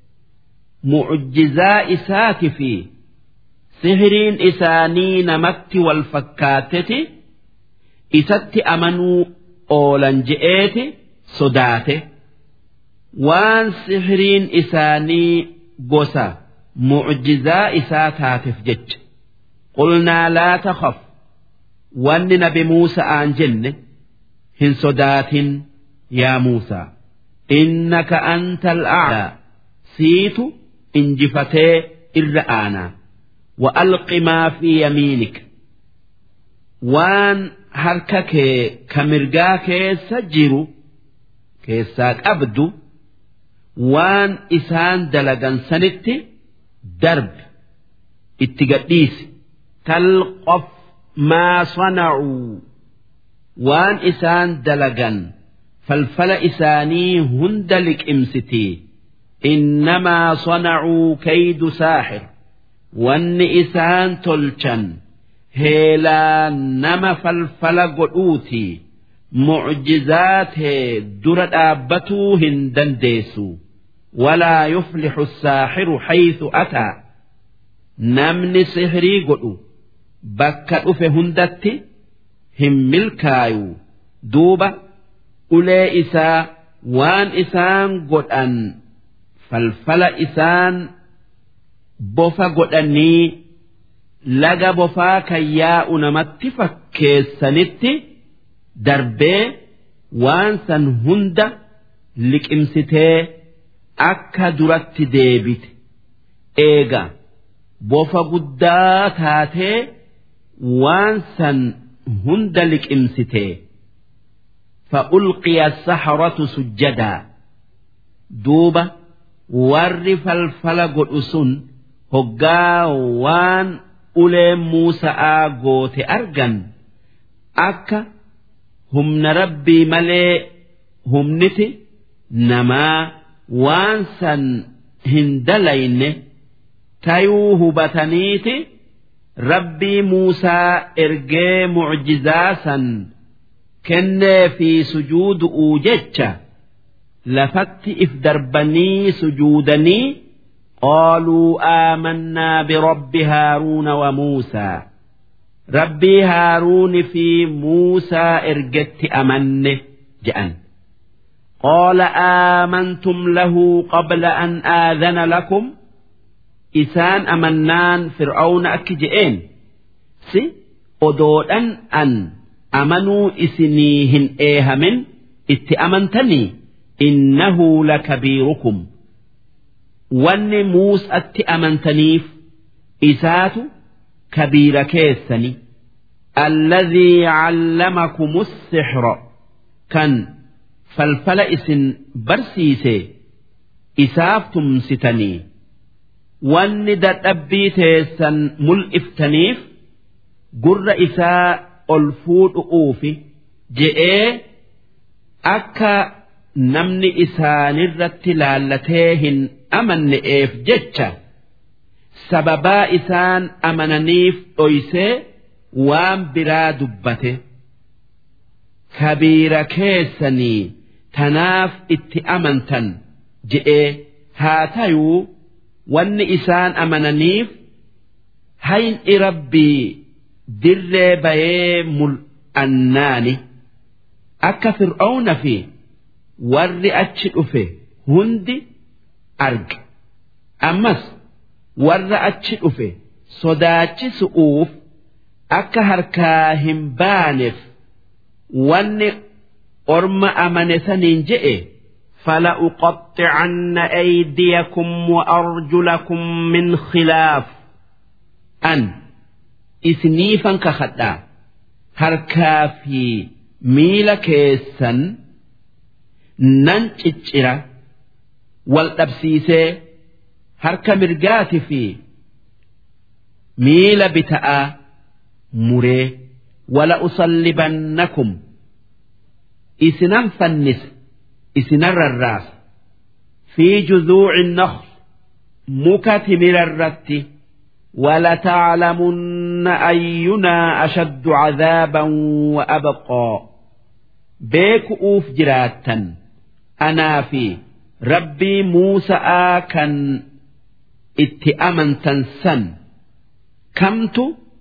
معجزاء إسات في سهرين إساني نمت والفكاتة إسات أمنوا أولا جئت صداته وان سهرين إساني بوسا معجزاء إسات جج قلنا لا تخف وان نبي موسى آن جنة هن صدات يا موسى إنك أنت الأعلى سيت إنجفتي إرآنا وألق ما في يمينك وان هركك كمرقاك سجر كيساك أبدو وان إسان دلقا سنت درب اتقديس تلقف ما صنعوا وان إسان دلقا فالفل إساني هندلك إمستي إنما صنعوا كيد ساحر وان إسان تلشن هيلا نما فالفل قلوتي معجزات درد آبتو هندن ديسو ولا يفلح الساحر حيث أتى نمني سحري قلو بكا أفه هندتي هم ملكايو دوبة أولي إسا وان إسان قلن falfala isaan bofa godhanii laga bofaa kan yaa'u namatti fakkeessanitti darbee waan san hunda liqimsitee akka duratti deebite eega bofa guddaa taatee waan san hunda liqimsitee فألقي السحرة سجدا دوبة warri falfala godhu sun hoggaa waan uleen Muusa'aa goote argan akka humna rabbii malee humniti namaa waan san hin dalayne tayuu hubataniiti rabbii Muusaa ergee mucjizaa san kennee fi sujuudu'uu jecha. lafatti if darbanii sujuudanii qaaluu aamannaa birabbi haaruuna wa muusaa rabbii haaruuni fi muusaa ergetti amanne je'an qaala aamantum lahu qabla an aadana lakum isaan amannaan fir'aawna akki je'een si odoodhan an amanuu isinii hin eehamin itti amantanii إنه لكبيركم وان موس أتي أمنتنيف إسات كبير كيسني الذي علمكم السحر كان فالفل إسن برسيسي إسافتم ستني وان دتأبي تيسن ملئفتنيف قر إساء الفود أوفي جئ أكا namni isaanirratti laallatee hin amanne'eef jecha sababaa isaan amananiif dhoysee waan biraa dubbate kabiira keessanii tanaaf itti amantan je'ee haa tayuu wanni isaan amananiif hayni rabbii dirree bayee annaani akka fir'aawna fi warri achi dhufe hundi arge ammas warra achi dhufe sodaachisu'uuf akka harkaa hin baaneef wanni orma amane saniin je'e فلأقطعن أيديكم وأرجلكم من خلاف an isiniifan kakadhaa harkaa fi miila keessan nan ciccira wal dhabsiisee harka mirgaati fi miila bita'aa muree wala usallibannakum isinan fannisa isinan rarraasa fi juzuuci nakhl muka timirarratti ولتعلمن أينا أشد عذابا وأبقى بيك أوف جراتا أنا في ربي موسى كان اتأمن تنسن كمت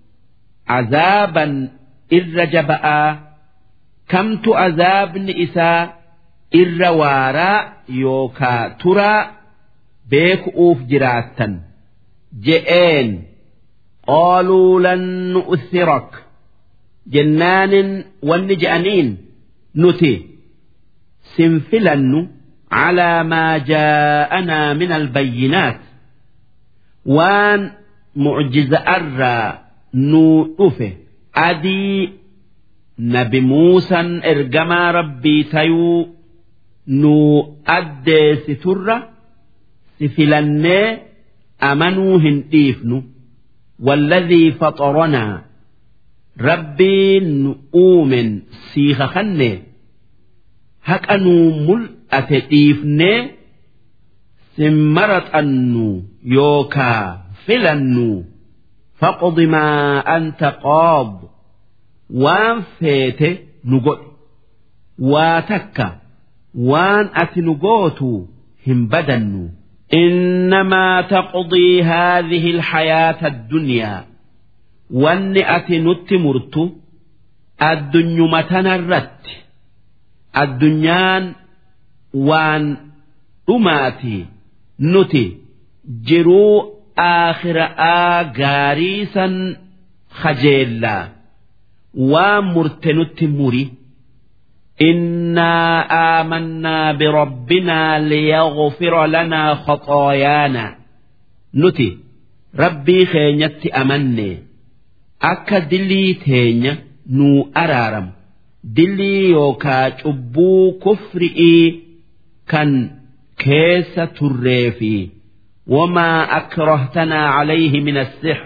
عذابا إر جبأ كمت عذاب إساء إر وارا يوكا ترى بيك أوف جراتا je'een qaaluu lan nu'thirak jennaanin wanni je'aniin nuti sin filannu calaa maa jaa'anaa min albayyinaat waan mucjiza'arraa nuu dhufe adii nabi muusan ergamaa rabbii tayuu nuu addeessiturra si filannee amanuu hin dhiifnu walladhii faxaranaa rabbiin nu uumen siiha kanne haqa nuu mul'ate dhiifnee sin maraxannu yookaa filannu faqdi maa anta qaad waan feete nu godhe waa takka waan ati nu gootu hin badannu إنما تقضي هذه الحياة الدنيا wanni ati nutti murtu addunyuma tanarratti addunyaan waan dhumaati nuti jiruu aakhira'aa gaarii san kajeellaa waan murte nutti muri إنا آمنا بربنا ليغفر لنا خطايانا nuti rabbii keenyatti amanne akka dillii teenya nuu araaramu dillii yookaa cubbuu kufri'ii kan keessa turree fi wamaa akrahtanaa calayhi min assixr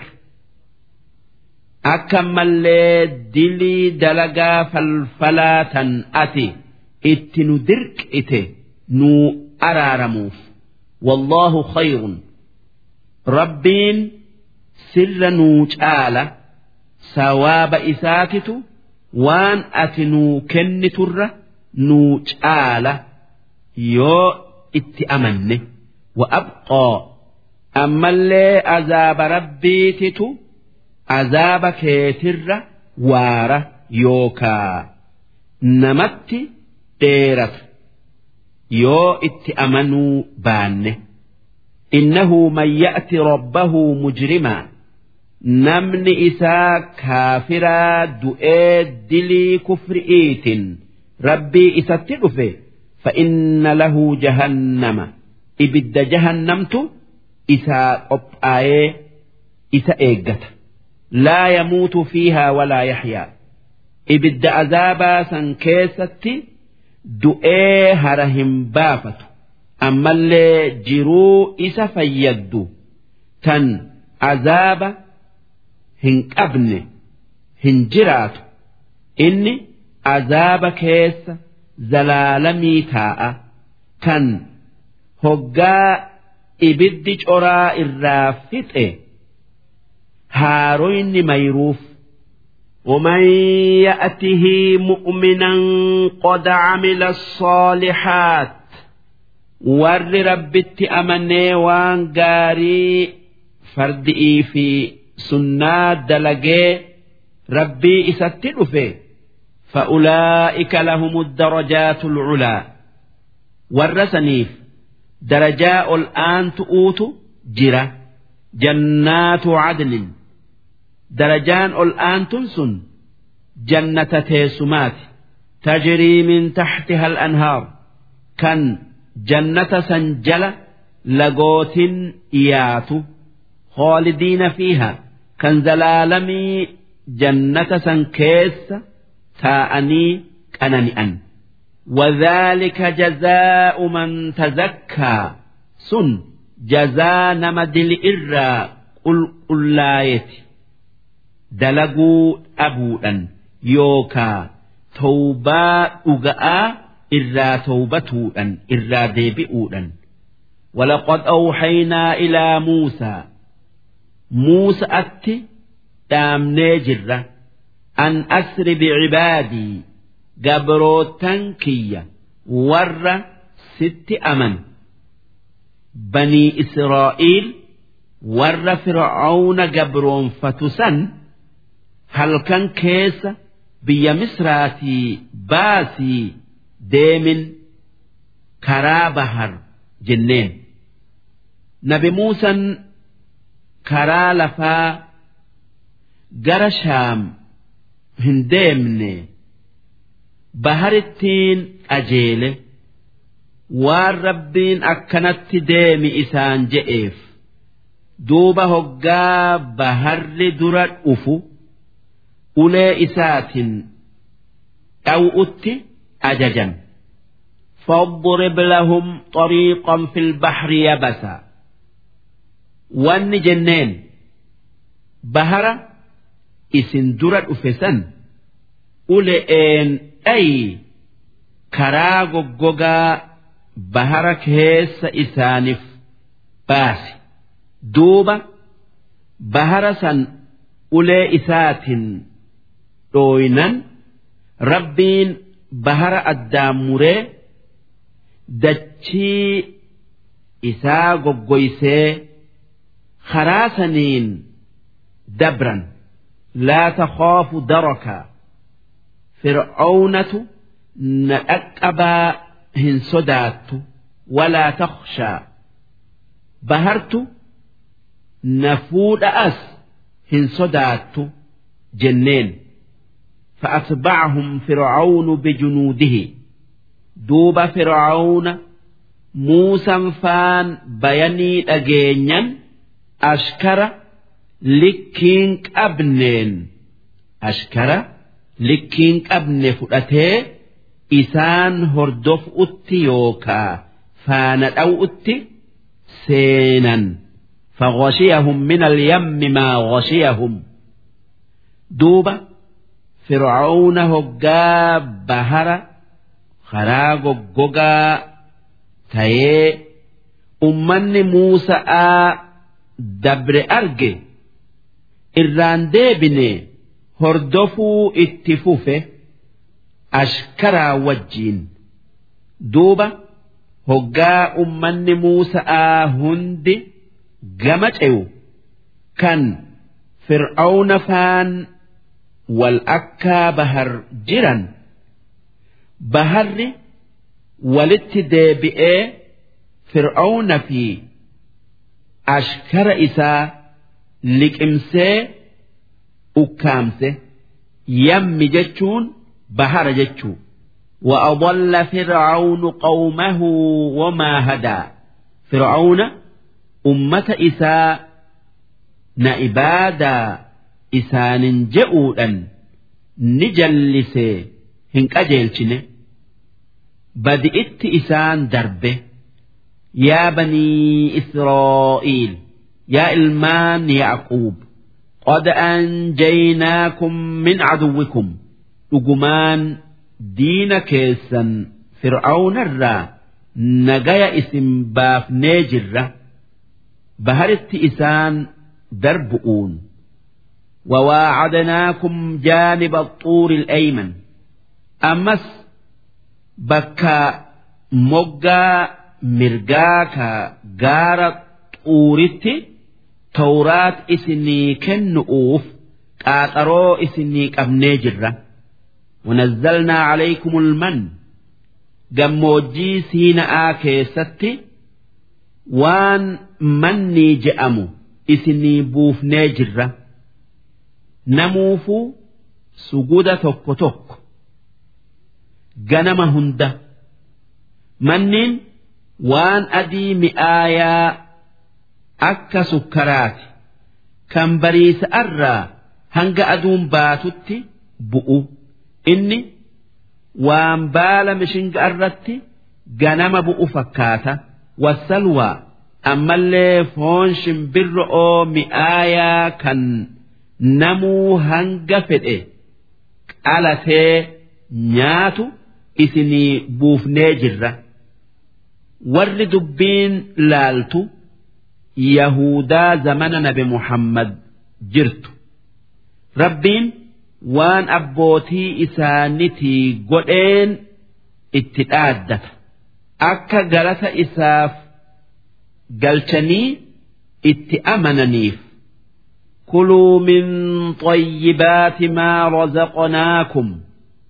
akka mallee dilii dalagaa falfalaa tan ati itti nu dirqite nuu araaramuuf wallaahu khayrun rabbiin sirra nuu caala sawaaba isaatitu waan ati nuu kenniturra nuu caala yoo itti amanne wa abqaa ammallee azaaba rabbiititu azaaba keetirra waara yookaa namatti dheerata yoo itti amanuu baanne innahu man ya'ti rabbahu mujrimaa namni isaa kaafiraa du'ee dilii kufri'iitin rabbii isatti dhufe فإن له جهنم إبد جهنمت إسا قبآيه إسا إيقت لا يموت فيها ولا يحيا إبد عذابا سنكيستي دؤي هرهم بافت أما اللي جرو إسا فيدو تن عذاب هن أبن هن جرات إني عذاب كيس زلالمي تاء كان هقا إبد جرا الرافته هاروين ميروف ومن يأته مؤمنا قد عمل الصالحات warri rabbitti amanee waan gaarii fardi'ii fi sunnaa dalagee rabbii isatti dhufe فأولئك لهم الدرجات العلى والرسنيف درجاء الآن تؤوت جرة جنات عدن درجان الآن تنسن جنة تيسمات تجري من تحتها الأنهار كان جنة سنجلة لقوت إيات خالدين فيها كان زلالمي جنة سنكيس تاءني كننئا وذلك جزاء من تزكى سن جزاء نمدل إرى قل قلايتي دلقوا أبودا يوكا توبا أغاء إرى توبتودا إرى ديبئودا ولقد أوحينا إلى موسى موسى أتي دامني جرة أن أسر بعبادي قبروتن كية ور ست أمن بني إسرائيل ور فرعون قبرون فتسن هل كان كيس بيا مصراتي باسي ديمن كرا بحر جنين نبي موسى كرا لفا gara shaam hin deemne baharittiin qajeele waan rabbiin akkanatti deemi isaan je'eef duuba hoggaa baharri dura dhufu ulee isaatiin dhaw'utti ajajan فاضرب لهم طريقا في البحر يبسا وان جنين بهرة isin dura dhufe san ule'een dhayi karaa goggogaa bahara keessa isaaniif baasi duuba bahara san ulee isaatiin dhooynan rabbiin bahara addaan muree dachii isaa goggoysee karaa saniin dabran. لا تخاف دركا فرعونة نأكبا هن صدات ولا تخشى بهرت نفود أس هن صدات جنين فأتبعهم فرعون بجنوده دوب فرعون موسى فان بيني أجينيا أشكر likkiin qabneen ashkara likkiin qabne fudhatee isaan hordofutti yookaa faana dhaw'utti seenan فغشيهم من اليم ما غشيهم دوبا فرعون هقا بهر خراغ ققا تيه أمني موسى دبر أرجي irraan deebine hordofuu itti fufe ashkaraa wajjiin duuba hoggaa ummanni muusa'aa hundi gama ce'u kan fir'aawna faan wal akkaa bahar jiran baharri walitti deebi'ee fir'aawna fi ashkara isaa liqimsee ukkaamse yammi jechuun bahara jechuu وأضل فرعون قومه وما هدى فرعون أمة إساء نئبادا إسان جئودا نجلس هنك أجيلشنه بدئت إسان دربه يا بني إسرائيل يا إلمان يعقوب قد أنجيناكم من عدوكم لقمان دين كيسا فرعون الرا نجايا اسم باف نيجرة بهرت إسان دربؤون وواعدناكم جانب الطور الأيمن أمس بكا مجا مرجاكا جارت xuuritti tawraat isinii kennu'uuf qaaxaroo isinii qabnee jirra ونزلنا عليكم المن gammoojjii siina'aa keessatti waan mannii je'amu isinii buufnee jirra namuufuu suguda tokko tokko ganama hunda manniin waan adii mi'aayaa akka sukkaraati kan bariisa'arraa hanga aduun baatutti bu'u inni waan baala mishinga irratti ganama bu'u fakkaata wasalwaa ammallee foon shimbirro'oo mi'aayaa kan namuu hanga fedhe qalatee nyaatu isinii buufnee jirra warri dubbiin laaltu yahudaa zamana nabi muhammad jirtu rabbiin waan abbootii isaanitii godheen itti dhaaddata akka galata isaaf galchanii itti amananiif كلوا من طيبات ما رزقناكم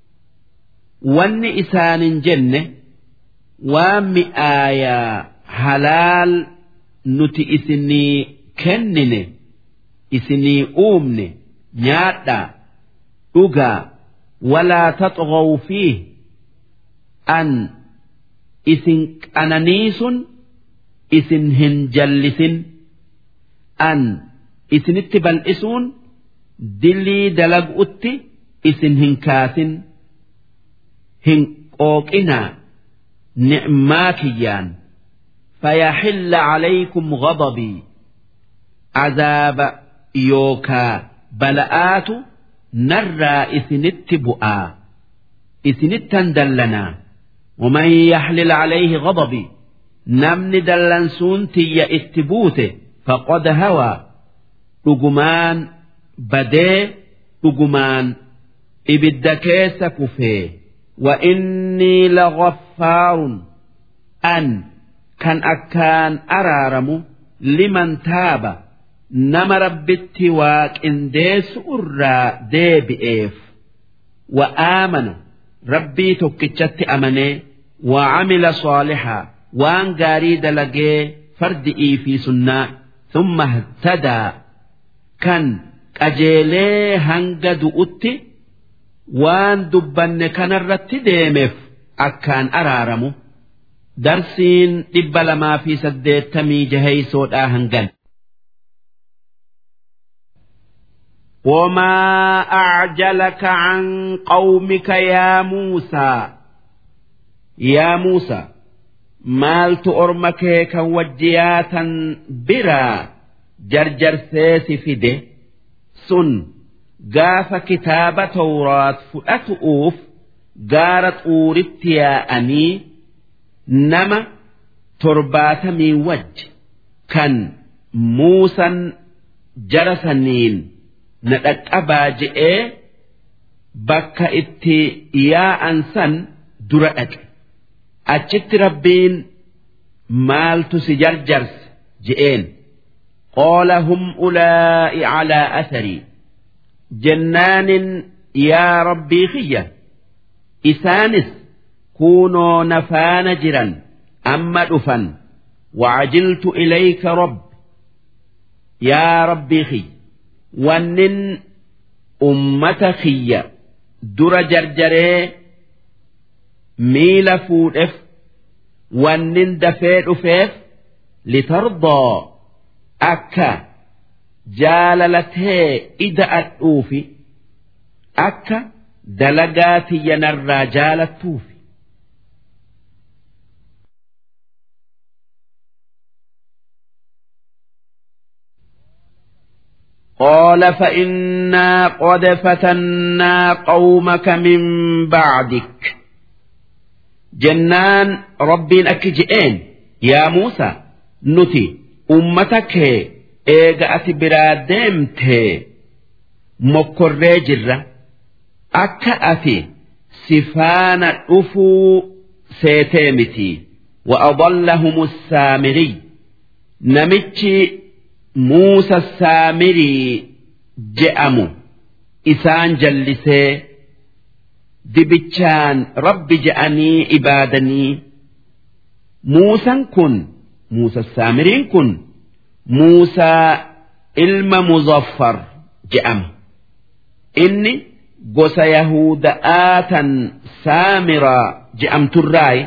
wanni isaanin jenne waan mi'aayaa halaal nuti isinii kennine isinii uumne nyaadhaa dhugaa walaa taxghaw fiih an isin qananiisun isin hin jallisin an isinitti bal'isuun dillii dalag'utti isin hin kaasin hin qooqinaa ni'maa kiyyaan فيحل عليكم غضبي عذاب يوكا بلآت نرى إثنت بؤا إثنتا دلنا ومن يحلل عليه غضبي نمن دلنسون تي اتبوته فقد هوى رجمان بدي رجمان إبدكيس كفيه وإني لغفار أن كان أكان أرارم لمن تاب نما ربتي واك إنديس أرى دي بإيف وآمن ربي تكتشت أمني وعمل صالحا وان قاريد لقي فردئي في سنة ثم اهتدى كان أجيلي هنقد أتي waan dubbanne kanarratti deemeef akkaan araaramu darsiin dhibba lamaa fi saddeettamii jaheysoodhaa hangan. وما أعجلك عن قومك يا موسى يا موسى مالت أرمك كوجياتا برا جرجر سيس فده سن gaafa kitaaba tawraat fudhatu'uuf gaara xuuritti yaa'anii nama torbaatamii wajji kan muusan jara saniin na dhaqqabaa je'ee bakka itti yaa'an san dura dhaqe achitti rabbiin maaltu si jarjarse je'een qaala hum ulaa'i calaa atharii jennaan yaa rabbii kiyya isaanis kunoo nafaana jiran amma dhufan wacajiltu ilayka rabb yaa rabbii kiyya wannin ummata kiyya dura jarjaree miila fuudheef wannin dafee dhufeef litardaa akka jaalalatee ida'adhuufi akka dalagaa tiyyanarraa jaalattuufi. قال فإنا قد فتنا قومك من بعدك جنان ربي أكجئين يا موسى نتي أمتك eega ati biraa deemtee mokkorree jirra akka ati sifaana dhufuu seetee miti وأضلهم السامري نمتشي موسى السامري جأمو إسان جلسي dibichaan rabbi je'anii ibaadanii muusan kun muusa saamiriin kun muusaa ilma muzaffar je'ama inni gosa yahuda'aa tan saamiraa je'amturraayi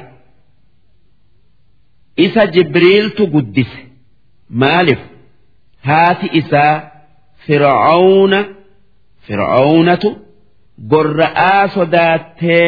isa jibriiltu guddise maaliif haati isaa fir'aawna fir'aawnatu gorra'aa sodaattee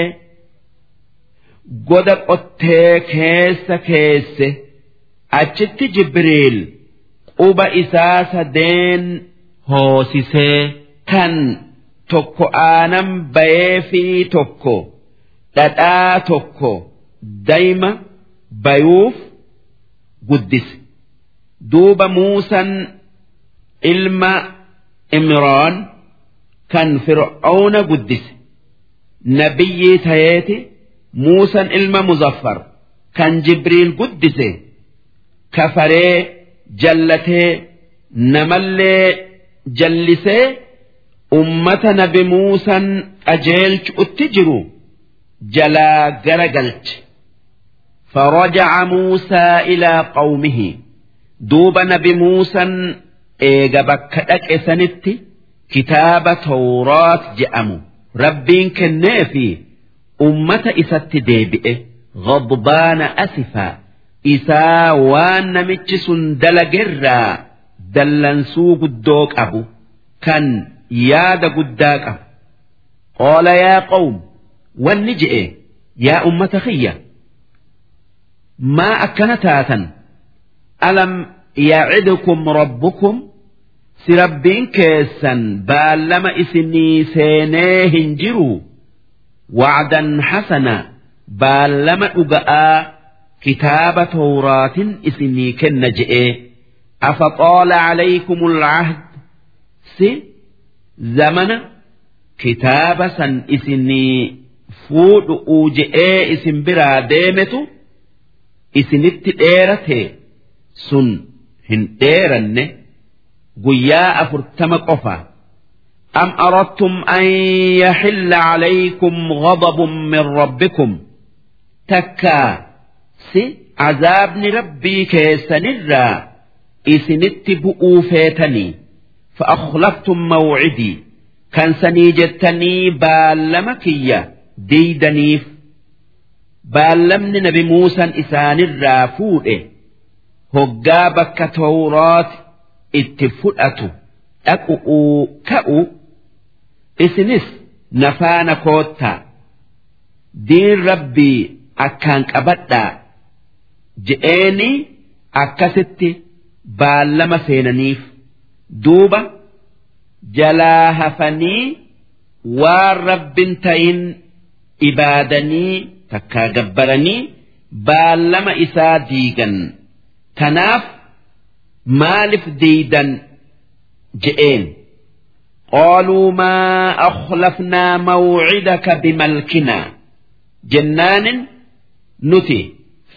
goda qottee keessa keesse achitti jibriil quba isaa sadeen hoosisee kan tokko aanan bayee fi tokko dhadhaa tokko dayma bayuuf guddise duuba muusan ilma imraan kan fir'auna guddise nabiyyii tayeeti muusan ilma muzaffar kan jibriil guddise kafaree jallatee namallee jallisee ummata nabi muusan qajeelchu'utti jiru jalaa gara galche فرجع موسى إلى قومه دوب نبي موسى إيجا بكتك إسنتي كتاب توراة جأمو ربين كنافي أمة إسات ديبئه غضبان أسفا إسا وان نمتش دلقرا دلنسو قدوك أبو كان ياد قداك أبو قال يا قوم والنجئ يا أمة خيّة ما أكنتاتا ألم يعدكم ربكم سربين كيسا بالما إسني سينيه جروا وعدا حسنا بالما أقاء كتاب توراة إسني كنجئ أفطال عليكم العهد سي زمن كتاب سن إسني فود أوجئ إسن برا ديمتو isinitti dheerate sun hin dheeranne guyyaa afurtama qofa am aradtum an yaxilla calaykum ghadabun min rabbikum takkaa si cazaabni rabbii keessanirraa isinitti bu'uu feetanii فأخلفتم موعدي كان سنيجتني بالما كيا ديدنيف baallamni nabi muusan isaanirraa fuudhe hoggaa bakka tawraat itti fudhatu dhaqu'uu ka'u isinis nafaana koottaa diin rabbii akkaan qabadhaa je'eeni akkasitti baallama seenaniif duuba jalaa hafanii waan rabbin ta'in ibaadanii takkaa gabbaranii baallama isaa diigan tanaaf maalif diidan je'een قالوا ما أخلفنا موعدك بملكنا جنان نتي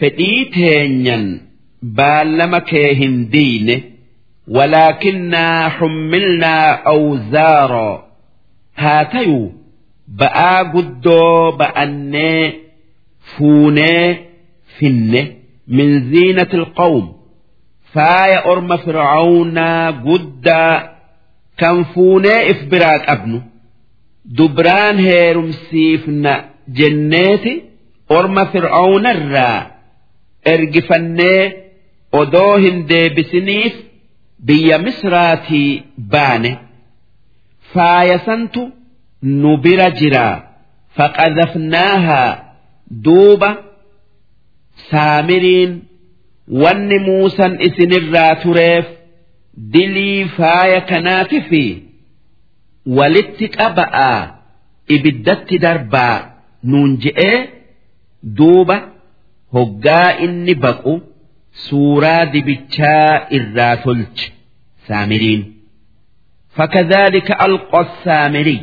فديتين بالما كيهن دين ولكننا حملنا أوزارا هاتيو بآ قدو بأني فوني فنه من زينة القوم فايا أرم فرعون قد كان فوني إفبراك أبنو دبران هيرم سيفنا جناتي أرم فرعون الرا إرقفني أدوهن دي بسنيف بيا مصراتي باني فايا سنتو نبرا جرا فقذفناها دوبا سامرين wanni muusan isinirraa tureef dilii faaya kanaati fi walitti qaba'aa ibiddatti darbaa nuun je'ee duuba hoggaa inni baqu suuraa dibichaa irraa tolche saamiriin فكذلك ألقى السامري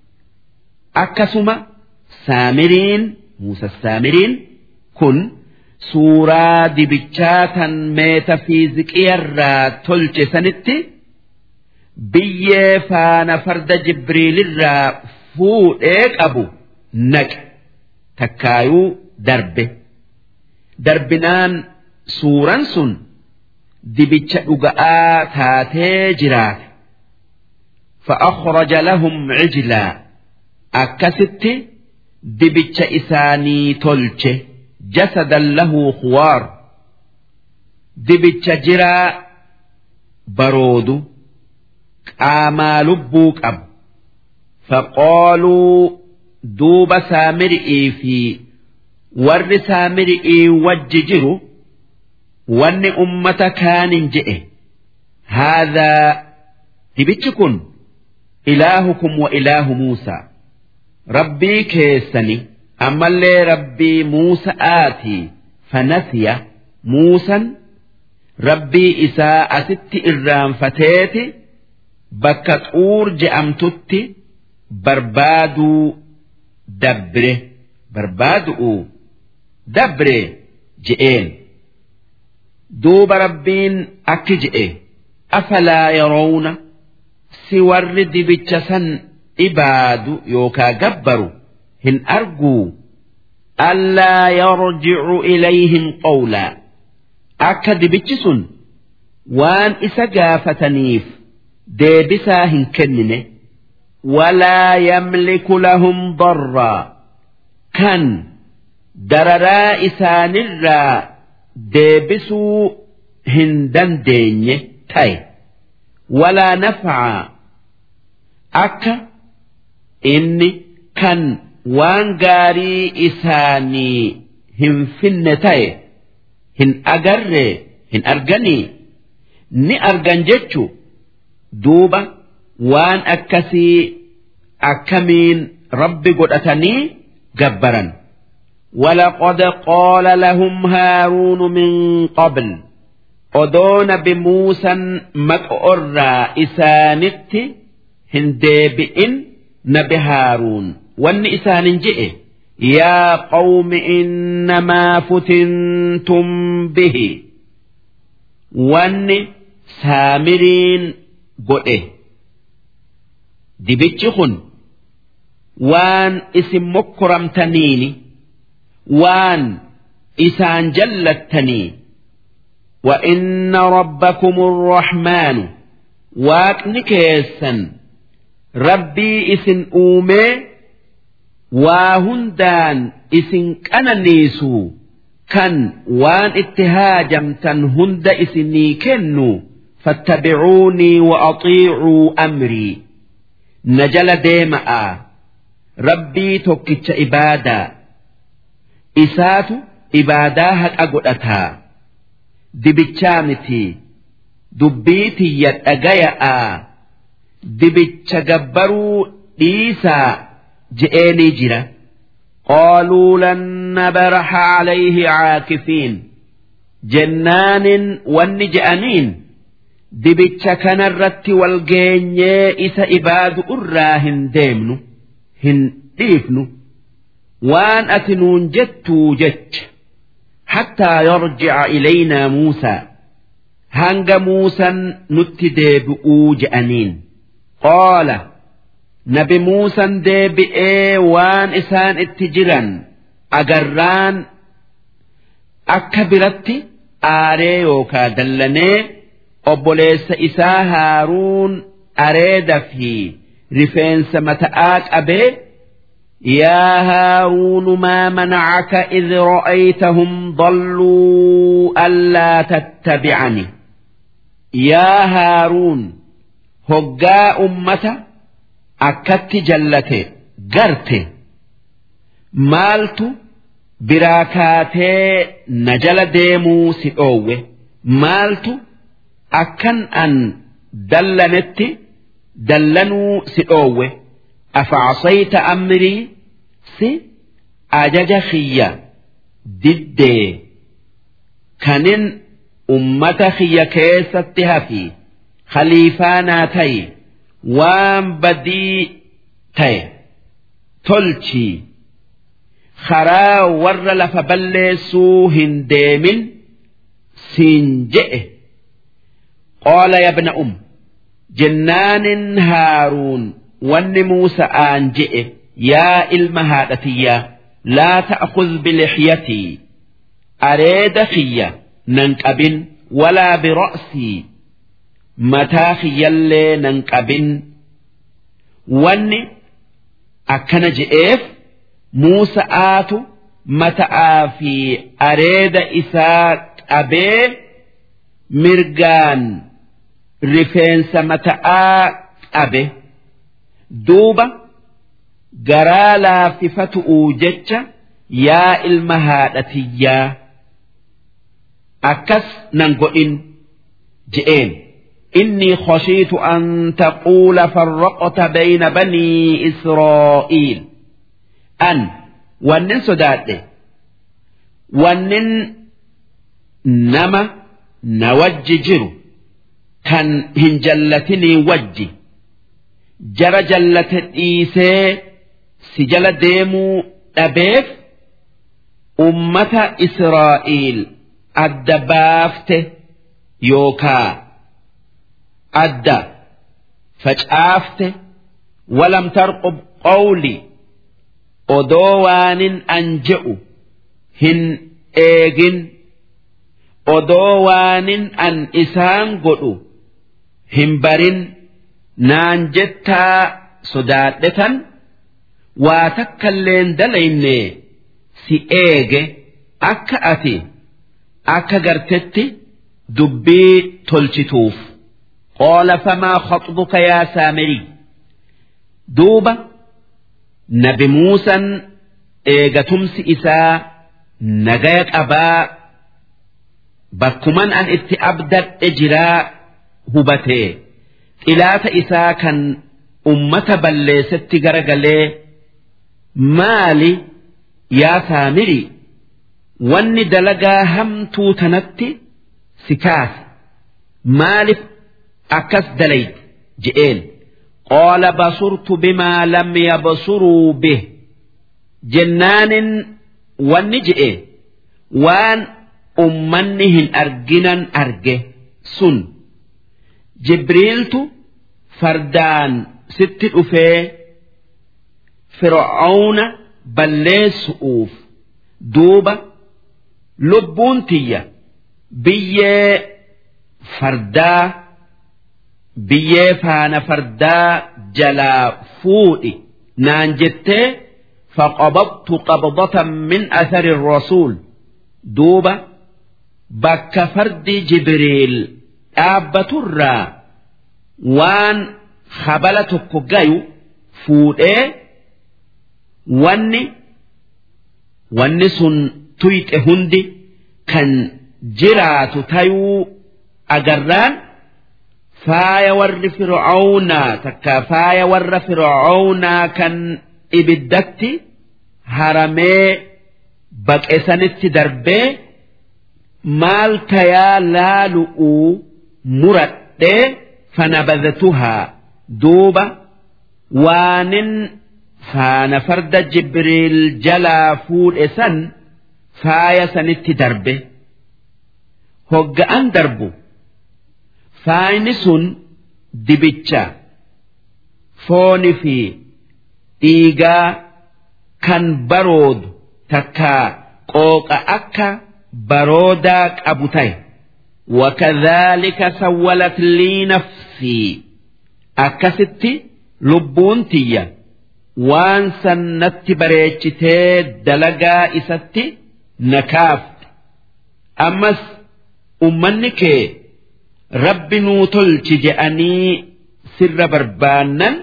أكسما سامرين موسى السامرين كن suuraa dibichaa tan meetafiiziqiyarraa tolche sanitti biyyee faana farda jibriilirraa fuudhee qabu naqe takkaayuu darbe darbinaan suuran sun dibicha dhuga'aa taatee jiraate فأخرج لهم عجلا أكست دبتش إساني تلش جسدا له خوار دبتش جرا برود قاما لبوك أب فقالوا دوب سامرئي في ور سامرئي وججروا وان أمة كان جئه هذا دبتشكن إلهكم وإله موسى ربي كيسني أما اللي ربي موسى آتي فنسي موسى ربي إساء ست إرام فتيتي بكت أور جأمتتي بربادو دبره بربادو دبره جئين دوب ربين أكجئ أفلا يرون si warri dibicha san ibaadu yookaa gabbaru hin arguu allaa yarjicu ilayhim qawlaa akka dibichi sun waan isa gaafataniif deebisaa hin kennine walaa yamliku lahum darraa kan dararaa isaanirraa deebisuu hin dandeenye ta'e walaa nafcaa akka inni kan waan gaarii isaanii hin finne ta'e hin agarre hin arganii ni argan jechu duuba waan akkasii akkamiin rabbi godhatanii gabbaran ولقد قال لهم هارون من قبل أدون بموسى مكأرى إسانت هندبئن نبي هارون وان إسان جئ يا قوم إنما فتنتم به وان سامرين قئه دبتشخن وان اسم مكرمتنيني وان إسان جلتني وإن ربكم الرحمن waaqni keessan rabbii isin uumee waa hundaan isin qananiisu kan waan itti haajamtan hunda isinii kennu fattabicuunii waaxiicuu amrii na jala deema'a rabbii tokkicha ibaadaa isaatu ibaadaa haqa godhataa dibichaa mitii dubbii tiyya dhagaya'a dibicha gabbaruu dhiisaa je'eenii jira qaaluu lan nabaraha calayhi caakifiin jennaanin wanni je'aniin dibicha kanarratti wal geenyee isa ibaadu irraa hin deemnu hin dhiifnu waan ati nuun jettuu jecha hattaa yarjica ilaynaa muusaa hanga muusan nutti deebi'uu je'aniin qaala nabi muusan deebi'ee waan isaan itti jiran agarraan akka biratti aaree yookaa dallanee obboleessa isaa haaruun areeda fi rifeensa mata'aa qabee يا هارون ما منعك إذ رأيتهم ضلوا ألا تتبعني yaa haaruun hoggaa ummata akkatti jallate garte maaltu biraa kaatee na jala deemuu si dhoowwe maaltu akkan an dallanetti dallanuu si dhoowwe afacasayta amrii si ajaja kiyya diddee kanin ummata kiyya keessatti hafi khaliifaanaa ta'i waan badii ta'e tolchii karaa warra lafa balleessuu hin deemin siin je'e qaala yabna um jennaanin haaruun wanni muusa'aan je'e yaa ilma haadhatiyyaa laa ta'khudh bilixyatii areeda kiyya nan qabin walaa bira'sii mataa kiyyallee nan qabin wanni akkana je'eef Muusa'aatu mata'aa fi areeda isaa qabee mirgaan rifeensa mata'aa qabe duuba garaa laaffifatu'uu jecha yaa ilma haadhatiyyaa akkas nan godhin je'een. إني خشيت أن تقول فرقت بين بني إسرائيل أن ونن سداد ونن نما نوجي جرو كان هنجلتني وجي جرى جلة إيسي سجل ديمو أبيف أمة إسرائيل الدبافته يوكا adda facaafte walam tarqub qawli odoo waanin an je'u hin eegin odoo waanin an isaan godhu hin barin naan jettaa sodaadhetan waa takkalleen dalayne si eege akka ati akka gartetti dubbii tolchituuf. قال فما خطبك يا سامري دوبا نبي موسى إيغتمس إساء نجايك أبا بكمان أن اتأبدت إجراء هبته إلات إساء كان أمة بلست غرغلي مالي يا سامري واني دلقا همتو تنتي سكاس مالف akkas dalayte je'een qaala basurtu bimaa lam yabsuruu bih jennaanin wanni je'e waan ummanni hin arginan arge sun jibriiltu fardaan sitti dhufee fir'auna balleessu'uuf duuba lubbuun tiyya biyyee fardaa biyyee faana fardaa jalaa fuudhi naan jettee faqabadtu qabdatan min athari rasuul duuba bakka fardi jibriil dhaabbaturraa waan habala tokko gayu fuudhee wanni wanni sun tuyxe hundi kan jiraatu tayuu agarraan faaya warri fir'aawnaa takka faaya warra fir'aawnaa kan ibiddatti haramee baqesanitti darbee maal tayaa laalu'uu muradhee fanabadatuhaa duuba waanin faana farda jibriil jalaa fuudhe san faaya sanitti darbe hogga'an darbu. faayni sun dibicha fooni fi dhiigaa kan baroodu takka qooqa akka baroodaa qabu ta'e wakadhaalika sawwalat lii nafsii akkasitti lubbuun tiyya waan san natti bareechitee dalagaa isatti na kaafte ammas ummanni kee rabbi nuu tolchi je'anii sirra barbaannan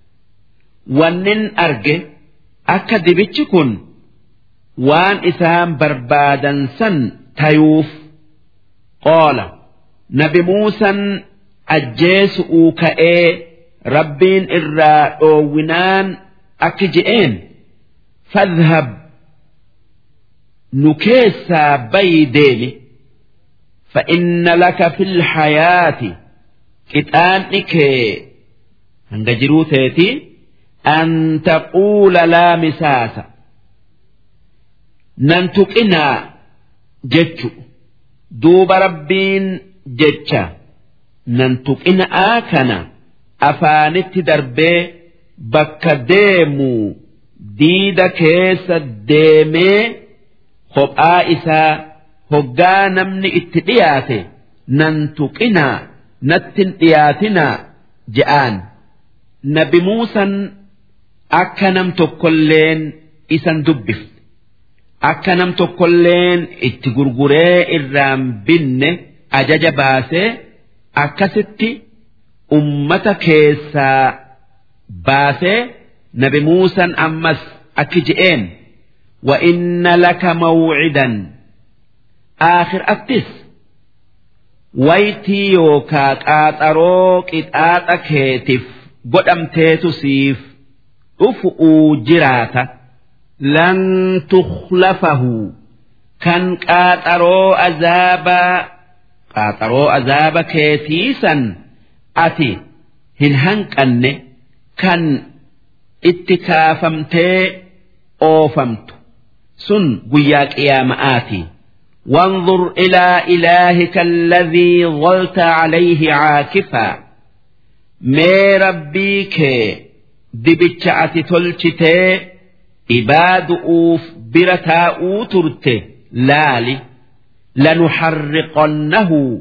wannin arge akka dibichi kun waan isaan barbaadan san tayuuf qoola nabi muusan ajjeesu'uu ka'ee rabbiin irraa dhoowwinaan akki je'een fadhhab nu keessaa bayi deemi فإن لك في الحياة كتانك هنجروتيتي أن تقول لا مساس ننتقنا جتشو دوب ربين جتشا ننتقنا آكنا أفانت دربي بك ديمو diida keessa deemee kophaa isaa hoggaa namni itti dhiyaate nan tuqinaa nattin dhiyaatinaa je'aan nabi muusan akka nam tokkolleen isan dubbifne akka nam tokkolleen itti gurguree irraan binne ajaja baasee akkasitti ummata keessaa baasee nabi muusan ammas akki je'een وإن لك موعدا آخر أتس ويتي يوكا قاطروك إتآتا كيتف قدم تيتسيف أفؤوا جراتا لن تخلفه كان قاطرو أزابا قاطرو أزابا كيتيسا أتي هنهنك أني كان اتكافمتي أوفمت سن قياك يا مآتي وانظر إلى إلهك الذي ظلت عليه عاكفا مي ربيك دبتشعت تلشتي إباد أوف برتا أوترت لالي لنحرقنه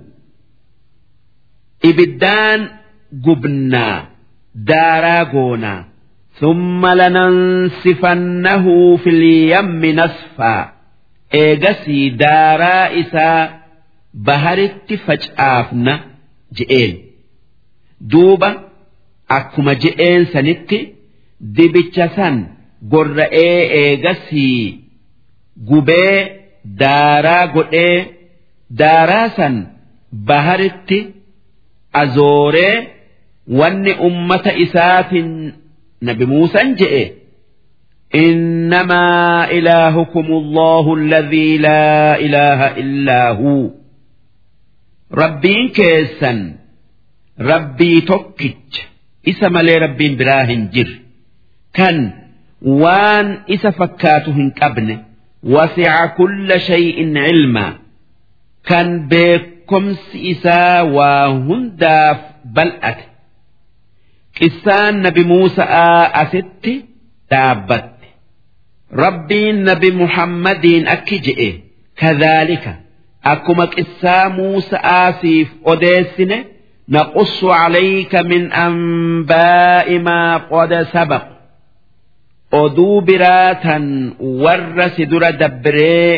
إبدان قبنا داراغونا ثم لننسفنه في اليم نسفا eegasii daaraa isaa baharitti facaafna je'een duuba akkuma je'een sanitti dibicha san gorra'ee eegasii gubee daaraa godhee daaraa san baharitti azooree wanni ummata isaatiin nabi muusan je'e. إنما إلهكم الله الذي لا إله إلا هو ربين كيسا ربي توكج إسم لي ربين براهن جر كان وان إس فكاتهن كابن وسع كل شيء علما كان بكم إسا وهنداف بلأت قسان نبي موسى أستي دابت rabbiin nabi muhammadiin akki je'e kadhaalika akkuma qissaa muusa'aasiif odeessine naqussu calayka min anbaa'i maa qad sabaq oduu biraatan warra si dura dabbiree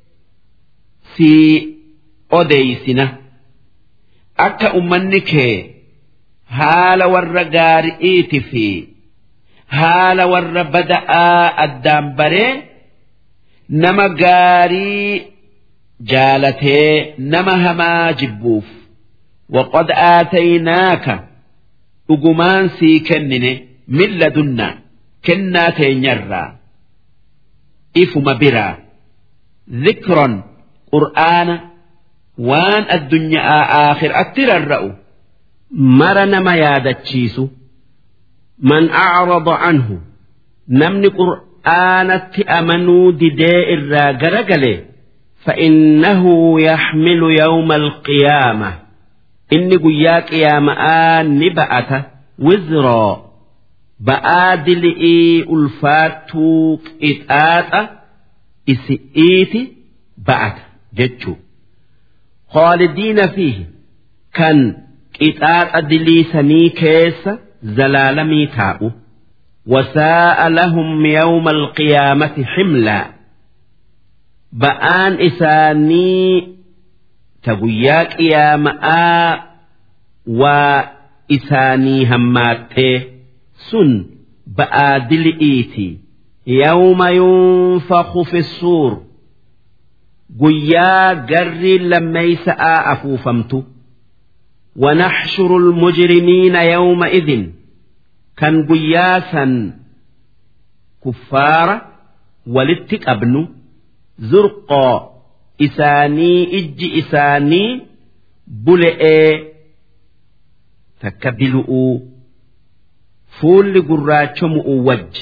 si odeysina akka ummanni kee haala warra gaari'iiti fi haala warra bada'aa addaan baree nama gaarii jaalatee nama hamaa jibbuuf waqad aataynaaka dhugumaan sii kennine min ladunnaa kennaa teenyarraa ifuma biraa dhikron qur'aana waan addunyaa aakhiraatti rarra'u mara nama yaadachiisu من أعرض عنه نمني قرآنة أمنوا دداء الراجرجلي فإنه يحمل يوم القيامة إني قياك يا مآن نبأت وزرا بآدل إي ألفاتوك إتآت إسئيتي بأت جتشو خالدين فيه كان إتآت أدلي سني كيسة زلالمي تاؤ وساء لهم يوم القيامة حملا بآن إساني تقوياك يا ماء وإساني هماتي سن بآدل إيتي يوم ينفخ في الصور قيا قري لما يسأ أفوفمتو ونحشر المجرمين يومئذ كان قياسا كفارا ولتك أبنو زرقا إساني إج إساني بلئ تكبلؤ فول قراتشم وج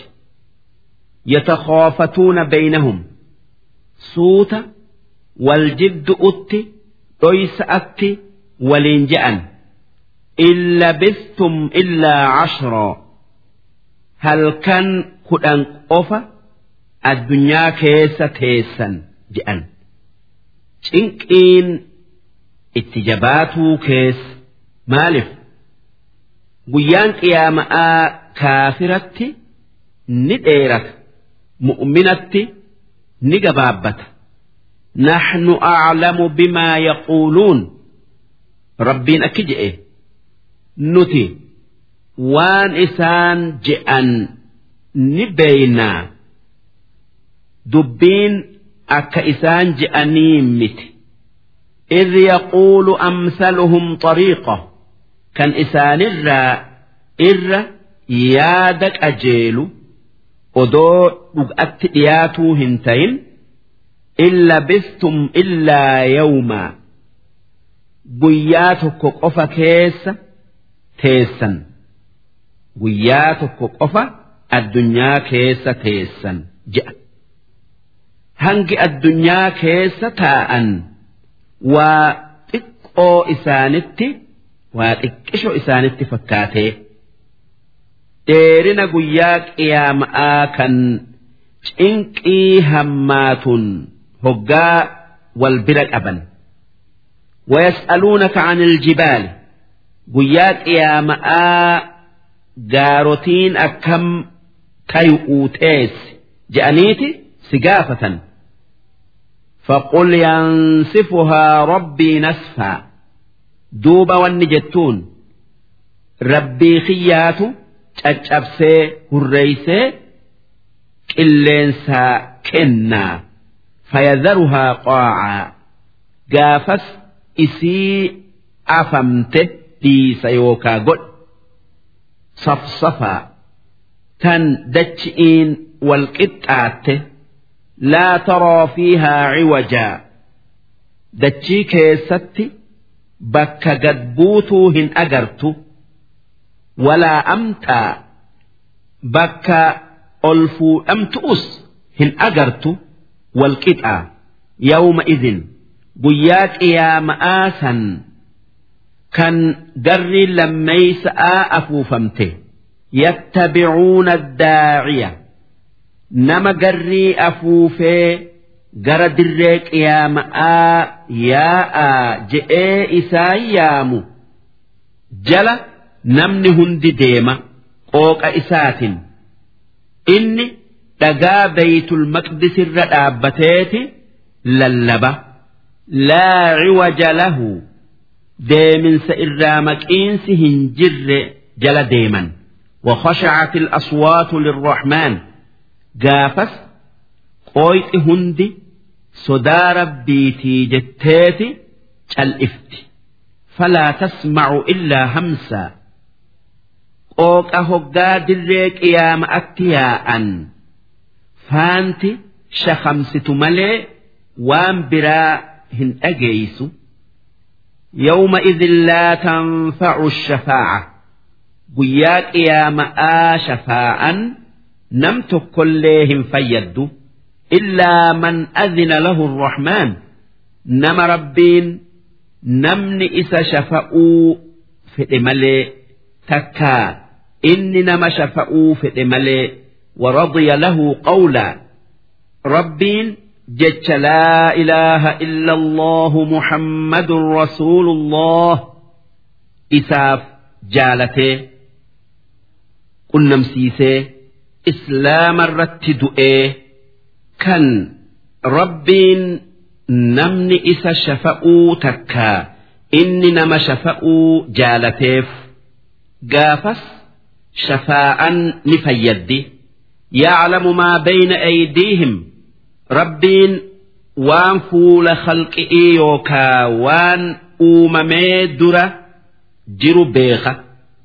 يتخافتون بينهم صوت والجد أتي ليس أتي ولين جأن إن لبثتم إلا عشرا هل كان kudhan qofa addunyaa keessa teessan je'an cinqiin itti jabaatuu keessa maaliif guyyaan qiyaama'aa kaafiratti ni dheerata mu'minatti ni gabaabbata نحن أعلم بما يقولون ربين أكجئ نتي وان إسان جئن نبينا دبين أك إسان جئني مت إذ يقول أمثلهم طريقة كان إسان الرا إر يادك أجيل odoo dhugatti dhiyaatuu hin tayin illa bistum illaa yawmaa guyyaa tokko qofa keessa teessan guyyaa tokko qofa addunyaa keessa teessan je'a hangi addunyaa keessa taa'an waa xiqqoo isaanitti waa xiqqisho isaanitti fakkaatee dheerina guyyaa qiyaama'aa kan cinqii hammaatun hoggaa wal bira qaban ويسألونك عن الجبال guyyaa qiyaama'aa gaarotiin akkam kayu'uu teessi je'aniiti si gaafatan فقل ينسفها ربي نسفا دوبا والنجتون ربي خياتو caccabsee hurreeysee qilleensaa kennaa fayadaruhaa qaacaa gaafas isii afamte dhiisa yookaa godhe safsafaa tan dachi'iin walqixxaatte laa taraa fiihaa ciwajaa dachii keessatti bakka gad buutuu hin agartu walaa amtaa bakka ol fuudhamtu'us hin agartu walqixaa yawma idin guyyaa qiyaama'aa san kan garri lammeeysa'aa afuufamte yattabicuuna addaaciya nama garrii afuufee gara dirree qiyaama'aa yaa'aa je'ee isaan yaamu jala namni hundi deema qooqa isaatiin inni dhagaa beeytul maqdisirra dhaabbateeti lallaba laa ciwaja lahu deeminsa irraa maqiinsi hin jirre jala deeman وخشعت الأصوات للرحمن قافس قويت هندي صدى ربيتي جتيتي الإفت فلا تسمع إلا همسا qooqa hoggaa dirree qiyaama'atti yaa'an faanti shakamsitu malee waan biraa hin dhageeysu yawma idin laa tanfacu shafaaca guyyaa qiyaama'aa shafaa'an nam tokkollee hin fayyaddu illaa man adina lahu arrahmaan nama rabbiin namni isa shafa'uu fedhe malee takkaa inni nama shafa'uu fedhe malee waradiya lahu qawlaa rabbiin jecha laa ilaaha illa allahu muhammadun rasuulullah isaaf jaalatee qunnamsiisee islaama irratti du'ee kan rabbiin namni isa shafa'uu takkaa inni nama shafa'uu jaalateef gaafas shafaa'an ni fayyaddi ya'lamu maa bayna aydiihim rabbiin waan fuula khalqi'ii yookaa waan uumamee dura jiru beeka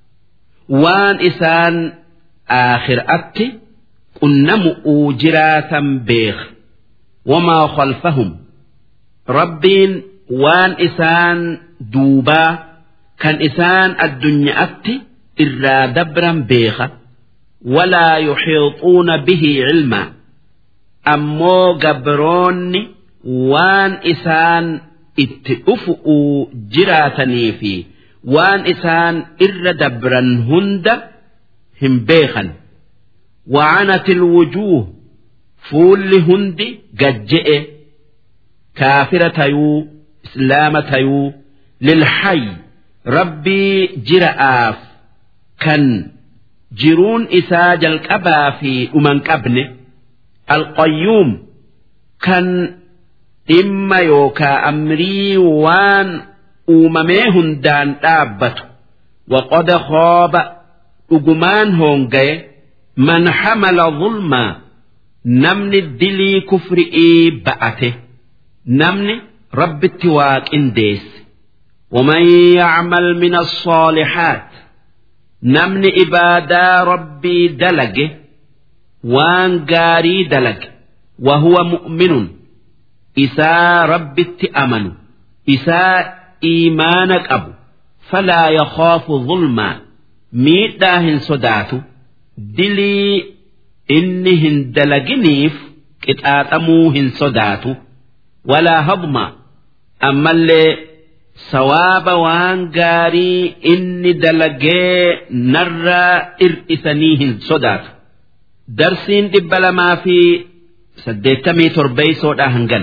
waan isaan aakhiraatti qunnamu'uu jiraatan beeka wamaa khalfahum rabbiin waan isaan duubaa kan isaan addunyaatti irraa dabran beeka walaa yuxiixuuna bihi cilmaa ammoo gabroonni waan isaan itti dhufu'uu jiraatanii fi waan isaan irra dabran hunda hin beekan وعنت الوجوه فول هندي قجئ كافرة يو إسلامة يو للحي ربي جرآف كان جرون إساج الكبا في أمن كبنه القيوم كان إما يوكا أمري وان uumamee hundaan dhaabbatu waqad khooba dhugumaan hoongaye man hamala zulmaa namni dilii kufri'ii ba'ate namni rabbitti waa qindeesse ومن يعمل من الصالحات نمن إبادا ربي دلج وان قاري دلج وهو مؤمن إسا ربي اتأمن إسا إيمانا قبو فلا يخاف ظلما ميدا هن صداتو دلي إنهن دلقنيف كتاتمو هن صداتو ولا هضما أما اللي سواب وان قاري إني دلقي نرى إرئسنيهن صداتو درسين دبل ما في سديتمي تربي سودا هنجن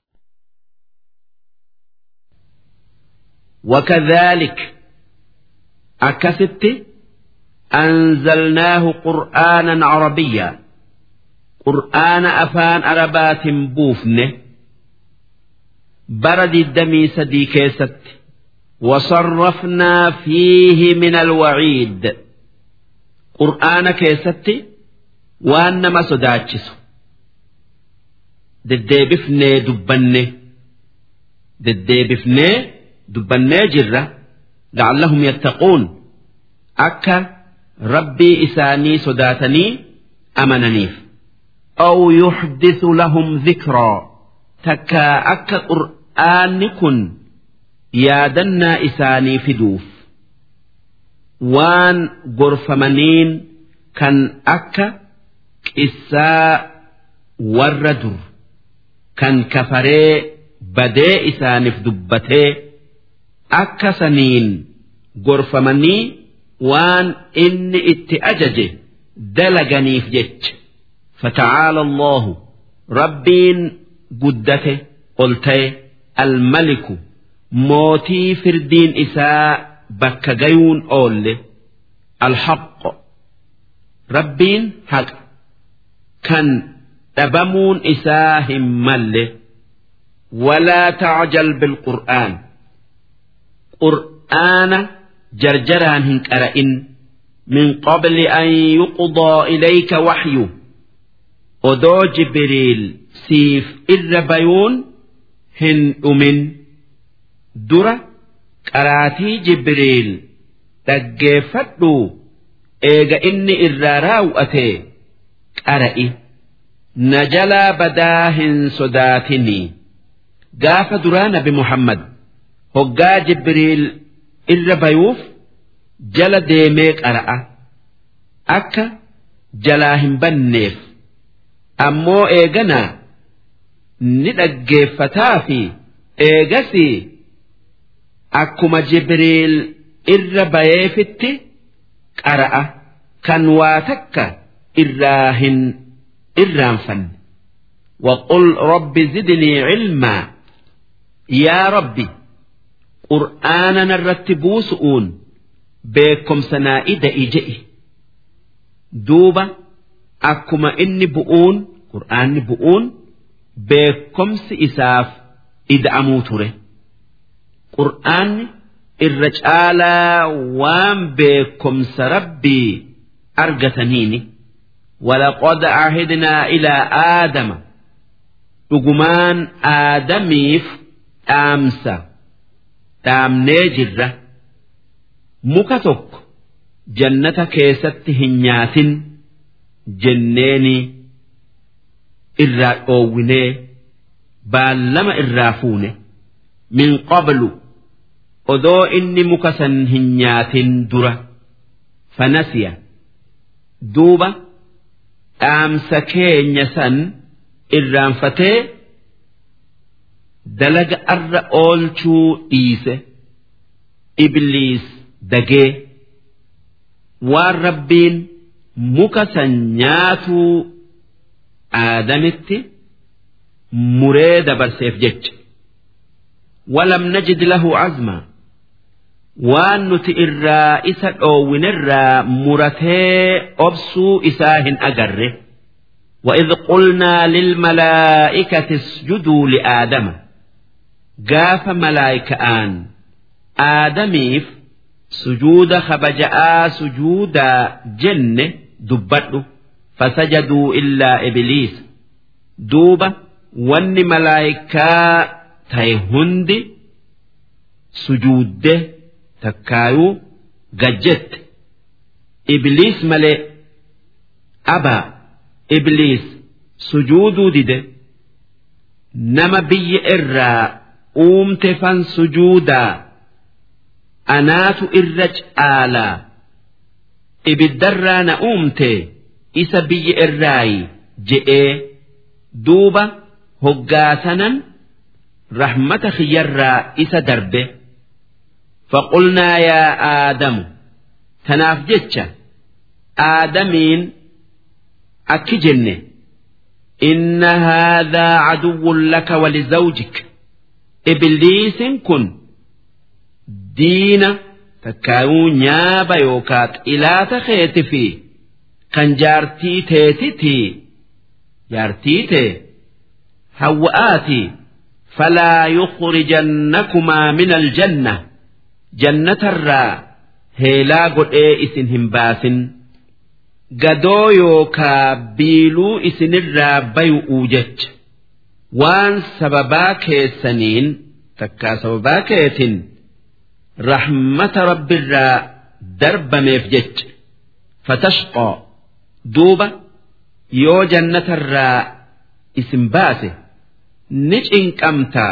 وكذلك أكست أنزلناه قرآنا عربيا قرآن أفان أربات بوفنه برد الدمي سدي كيست وصرفنا فيه من الوعيد قرآن كيست وأنما صداتشس دديبفني دبني دديبفني dubbannee jirra la'allahum yattaquun akka rabbii isaanii sodaatanii amananiif aw yuxdisu lahum dhikraa takka akka qur'aanni kun yaadannaa isaanii fiduuf waan gorfamaniin kan akka qissaa warra dur kan kafaree badee isaaniif dubbatee akka saniin gorfamanii waan inni itti ajaje dalaganiif jecha fata'aala allahu rabbiin guddate ol ta'e almaliku mootii firdiin isaa bakka gayuun oolle alhaqqo rabbiin haqa kan dhabamuun isaa hin malle walaa tacjal bilqur'aan qur'aana jarjaraan hin qara'in min qabli an yuqdaa ilayka waxyu odoo jibriil siif irra bayuun hin dhumin dura qaraatii jibriil dhaggeeffadhu eega inni irraa raawwate qara'i na jalaa badaa hin sodaatinii gaafa duraa nabi muhammad hoggaa jibriil irra bayuuf jala deemee qara'a akka jalaa hin banneef ammoo eeganaa ni dhaggeeffataa fi eegasii akkuma jibriil irra bayeefitti qara'a kan waa takka irraa hin irraanfanne وقل رب زدني علما يا ربي qur'aana narratti buusu'uun beekomsa naa ida'i duuba akkuma inni bu'uun qur'aanni bu'uun beekomsi isaaf ida'amuu ture qur'aanni irra caalaa waan beekomsa rabbii argataniini ولقد عهدنا إلى آدم dhugumaan aadamiif dhaamsa dhaamnee jirra muka tokko jannata keessatti hin nyaatin jenneeni irraa dhoowwinee baallama irraa fuune min qablu odoo inni muka san hin nyaatin dura fanasiya duuba dhaamsa keenya san irraanfatee dalaga arra oolchuu dhiise ibliis dagee waan rabbiin muka san nyaatuu aadamitti muree dabarseef jecha walam najid lahu azmaa waan nuti irraa isa dhoowwinirraa muratee obsuu isaa hin agarre وإذ قلنا للملائكة اسجدوا لآدم قاف ملائكة آن آدميف سجود خبجاء سجود جنة دبته فسجدوا إلا إبليس دوبة ون ملائكة تيهند سجوده تكايو قجت إبليس ملئ أبا إبليس سجود دده نما بي إرى أومت فان سجودا أنات إرج آلا إبدرا نأومت إسا بي إراي جئ دوبا هقاسنا رحمة خيرا إسا دربه فقلنا يا آدم تناف جتش آدمين أكجن إن هذا عدو لك ولزوجك إبليس كن دين تكاو نيابا يوكات إلى تخيت في كان جارتي تيتي جارتي تي هوآتي فلا يخرجنكما من الجنة جنة الرا هيلا قد إيه إسن همباسن gadoo yookaa biiluu isinirraa bay'uu jecha waan sababaa keessaniin takkaa sababaa keetin rahmata rabbiirraa darbameef jecha fatashqoo duuba yoo jannatarraa isin baase ni cinqamtaa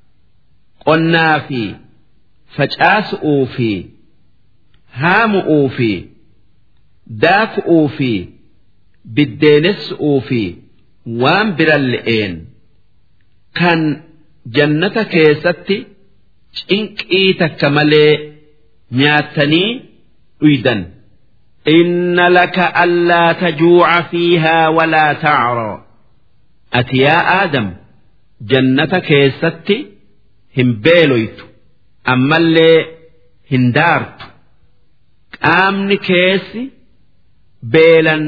qonnaa fi facaasu'uu fi haamu'uu fi daaku'uu fi biddeenessu'uu fi waan biran le'een kan jannata keessatti cinqii takka malee nyaattanii dhuydan. إن لك ألا تجوع فيها ولا تعرى أتي يا آدم جنة كيستي هم بيلويت أما اللي هندارت qaamni keessi beelan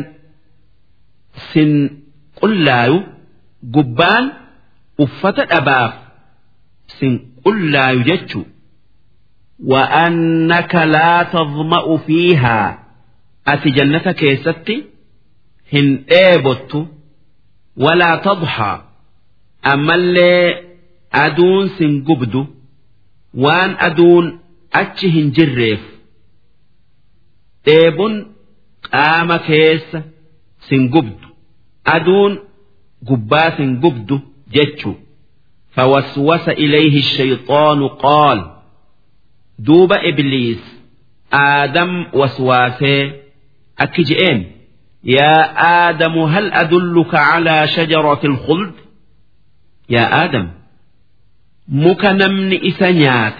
sin qullaayu gubbaan uffata dhabaaf sin qullaayu jechuu وأنك لا تظمأ فيها أتي جنة كيستي هن إيبوت ولا تضحى أما اللي أدون سن قبدو وان أدون أتشهن جريف dheebun qaama keessa sin gubdu aduun gubbaa sin gubdu jechu فوسوس إليه الشيطان قال دوب إبليس آدم وسواسه أكجئين يا آدم هل أدلك على شجرة الخلد يا آدم مكنمن إسنيات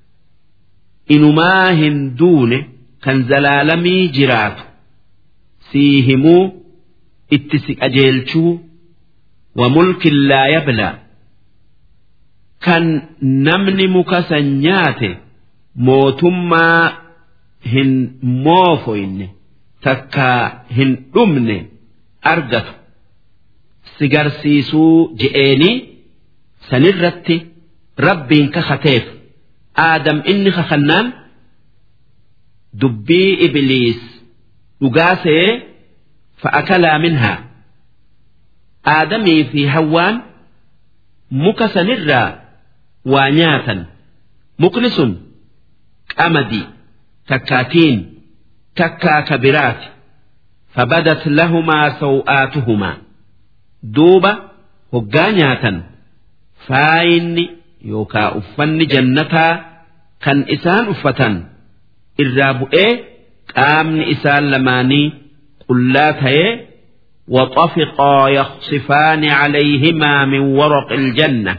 إنما هندونه kan zalaalamii jiraatu sii himuu itti si qajeelchuu wa mulkin laa yablaa kan namni muka san nyaate mootummaa hin moofoyne takkaa hin dhumne argatu si garsiisuu je'eenii sanirratti rabbiin kakateef aadam inni kakannaan dubbii ibliis dhugaasee fa'akalaa minhaa aadamii fi hawwaan muka sanirraa waa nyaatan mukni sun qamadii takkaatiin takkaa kabiraati فبدت لهما سوآتهما دوبا هقا نياتا فاين يوكا أفن جنتا كان إسان أفتا irraa bu'ee qaamni isaan lamaanii qullaa ta'ee وطفقا يخصفان عليهما من ورق الجنة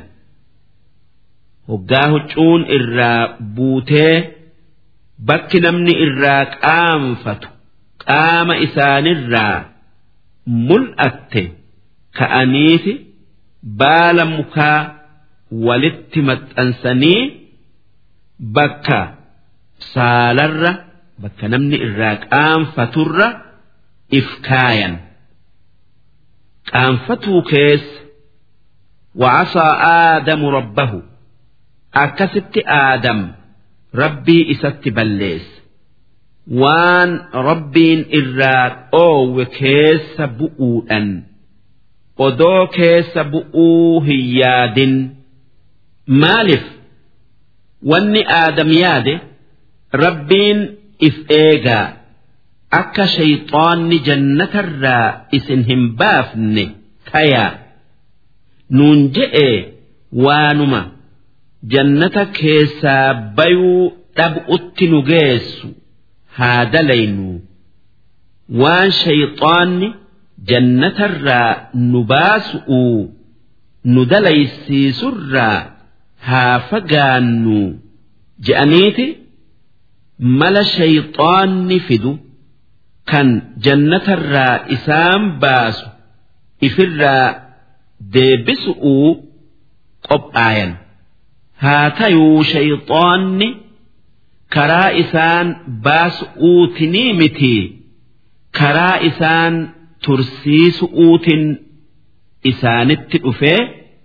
وقاه تشون إرا بوتي بك نمني إرا كامفت qaama isaanirraa mul'atte ka'aniiti baala mukaa walitti maxxansanii bakka saalarra bakka namni irraa qaanfaturra if kaayan qaanfatuu keessa وعصى آدم ربه akkasitti aadam rabbii isatti balleesse waan rabbiin irraa dhoowwe keessa bu'uudhan odoo keessa bu'uu hin yaadin maaliif wanni aadam yaade rabbiin if eegaa akka shayxaanni jannatarraa isin hin baafne tayaa nuun je'e waanuma. jannata keessaa bayuu dhab'utti nu geessu haa dalaynu waan shayxaanni jannatarraa nu baasu'uu nu dalaysiisurraa haa fagaannu je'aniiti mala shayxaanni fidu kan jannatarraa isaan baasu ifirraa deebisu'uu qophaayan. haa tayuu shayxaanni karaa isaan baasu'uutinii miti karaa isaan tursiisu'uutin isaanitti dhufee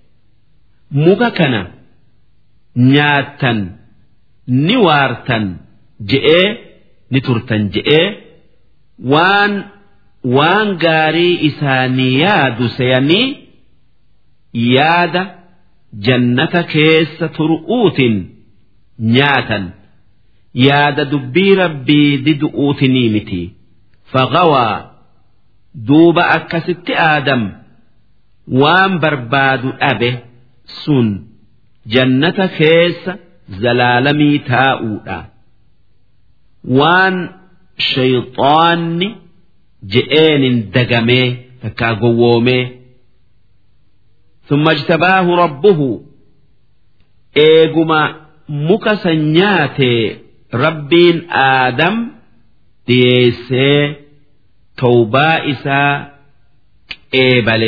muka kana nyaattan ni waartan je'ee ni turtan je'ee waan waan gaarii isaanii yaadu seeyanii yaada. jannata keessa turu'uutin nyaatan yaada dubbii rabbii didu'uutinii miti faqawaa duuba akkasitti aadam waan barbaadu dhabe sun jannata keessa zalaalamii taa'uudha waan shayxaanni je'eenin dagamee takkaa gowwoomee ثم اجتباه ربه eeguma muka sanyaate rabbiin aadam dhiyeessee tawbaa isaa qeebale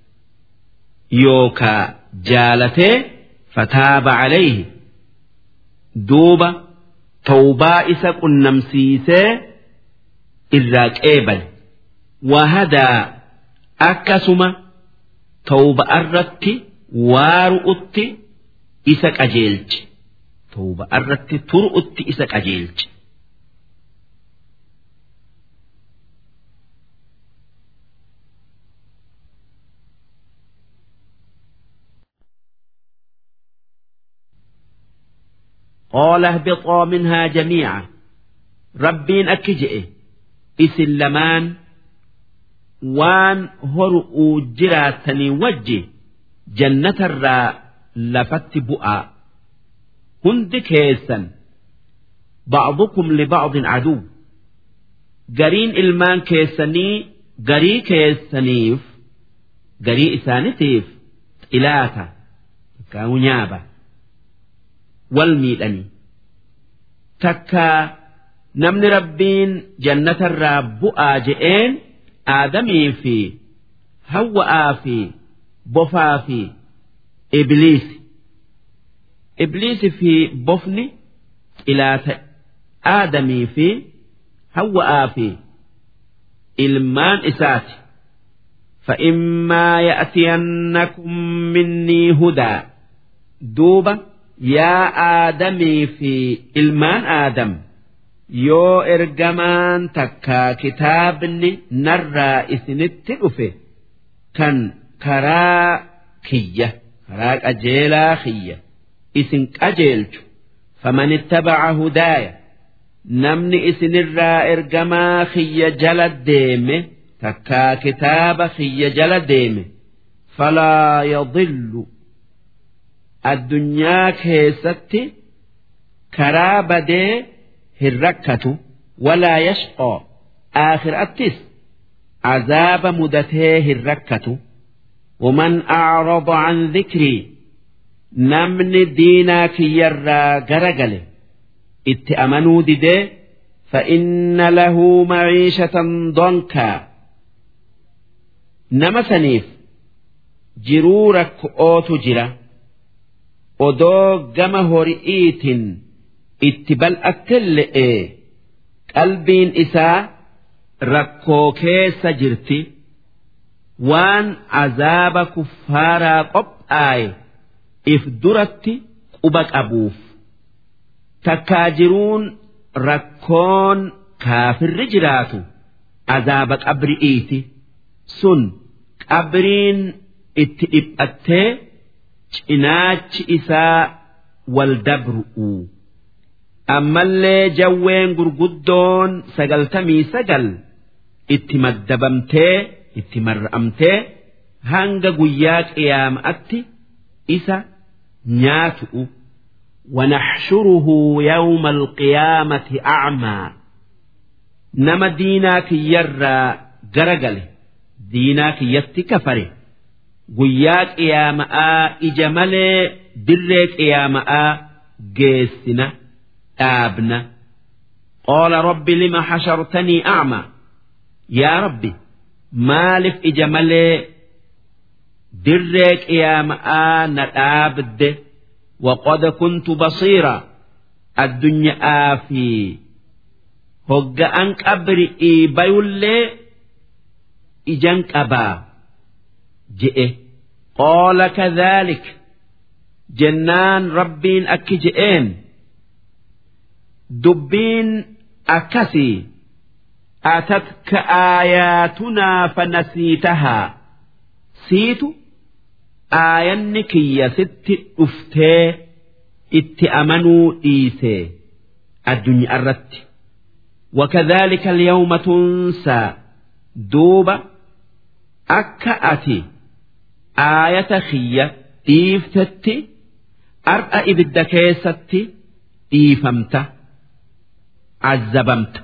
yookaa jaalatee fataaba calayhi duuba tawbaa isa qunnamsiisee irraa qeebale wahadaa akkasuma tawba irratti waaru'utti isa qajeelche tawba irratti turu'utti isa qajeelche. قال اهبطا منها جميعا ربين أكجئ إسن لمان waan horu'uu jiraatanii wajji jannatarraa lafatti bu'aa hundi keessan ba'dukum liba'din aduu gariin ilmaan keessanii garii keessaniif garii isaanitiif xilaata takkaawu nyaaba wal miidhanii takkaa namni rabbiin jannatarraa bu'aa je'een aadamii fi hawwa'aa fi bofaa fi ibliisi ibliisi fi bofni xilaata aadamii fi hawwa'aa fi ilmaan isaati فإما يأتينكم مني هدى دوبة يا آدمي في إلمان آدم yoo ergamaan takkaa kitaabni narraa isinitti dhufe kan karaa kiyya karaa qajeelaa kiyya isin qajeelchu faman ittabaca hudaaya namni isinirraa ergamaa kiyya jala deeme takkaa kitaaba kiyya jala deeme falaa yadillu addunyaa keessatti karaa badee hin rakkatu walaa yashqoo aakhiraattis azaaba mudatee hin rakkatu ومن أعرض عن ذكري نمن دينا كيرا غرغل اتأمنوا دده فإن له معيشة ضنكا نما سنيف جرورك أوت جرا odoo gama hori'iitin itti bal'attelle'e qalbiin isaa rakkoo keessa jirti waan azaaba kuffaaraa qophaaye if duratti quba qabuuf takkaa jiruun rakkoon kaafirri jiraatu azaaba qabri'iiti sun qabriin itti dhiphattee cinaachi isaa wal dabru'u ammallee jawween gurguddoon sagaltamii sagal itti maddabamtee itti marra'amtee hanga guyyaa qiyaama'atti isa nyaatu'u ونحشره يوم القيامة أعمى نما ديناك يرى جرجله ديناك يتكفره guyyaa qiyaama'aa ija malee dirree qiyaama'aa geessina dhaabna qaala rabbi lima hashartanii a'ma yaa rabbi maalif ija malee dirree qiyaama'aa na dhaabde وقد كنت بصيرا الدنيا في هج أنك أبرئي بيولي إجنك أبا جئه قال كذلك جنان ربين أكي جئين دبين أكسي أتتك آياتنا فنسيتها سيت آيانك يا ست أفتي اتأمنوا إيسي الدنيا الرت وكذلك اليوم تنسى دوبة akka ati aayata kiyya dhiiftetti ar'a ibidda keessatti dhiifamta azzabamta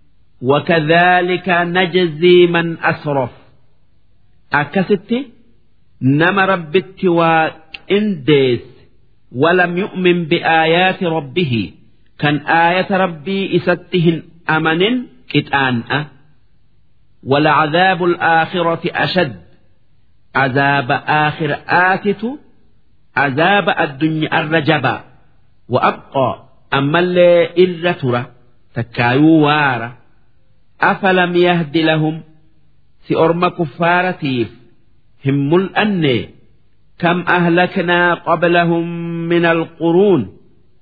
وكذلك نجزي من أسرف أكست نما ربت وإنديس ولم يؤمن بآيات ربه كان آية ربي إستهن أمن كتآن ولعذاب الآخرة أشد عذاب آخر آتت عذاب الدنيا الرجبا وأبقى أما اللي إلا ترى تكايو وارا أفلم يهد لهم سأرم كفارتيف هم الأني كم أهلكنا قبلهم من القرون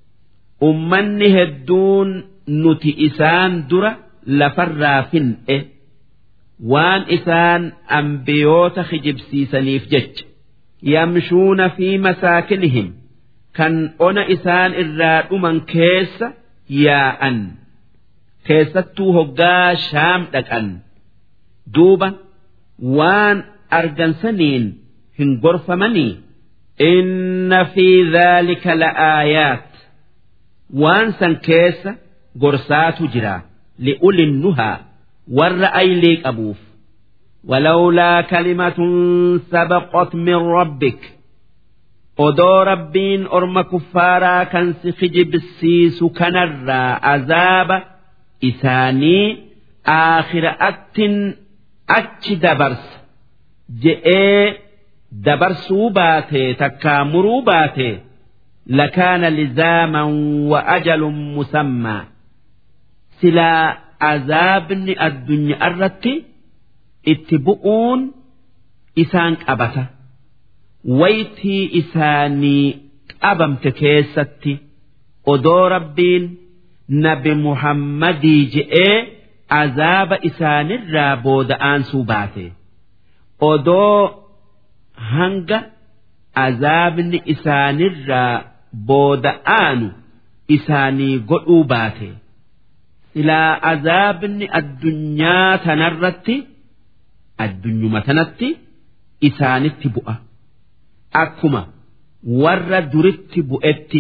أمن هدون نتئسان درة لفرافن إيه waan isaan ambiyoota kijibsiisaniif jecha yamshuuna fi masaakinihim kan ona isaan irraa dhuman keessa yaa'an keessattuu hoggaa shaam dhaqan duuba waan argansaniin hin gorfamanii inna fi dhaalika la'aayaat waan san keessa gorsaatu jira li'ulin nuhaa warra aylii qabuuf ولولا كلمة سبقت من ربك odoo rabbiin orma kuffaaraa kan si kijibsiisu kanarraa azaaba isaanii aakhiraattin achi dabarsa je'ee dabarsuu baate takkaa muruu baate lakaana lizaaman wa ajalun musammaa silaa azaabni addunyaa irratti itti bu'uun isaan qabata waytii isaanii qabamte keessatti odoo rabbiin nabi muhammadii je'ee azaaba isaanirraa booda'aansuu baate odoo hanga azaabni isaanirraa booda'aanu isaanii godhuu baate. silaa azaabni addunyaa tanarratti addunyuma tanatti isaanitti bu'a akkuma warra duritti bu'etti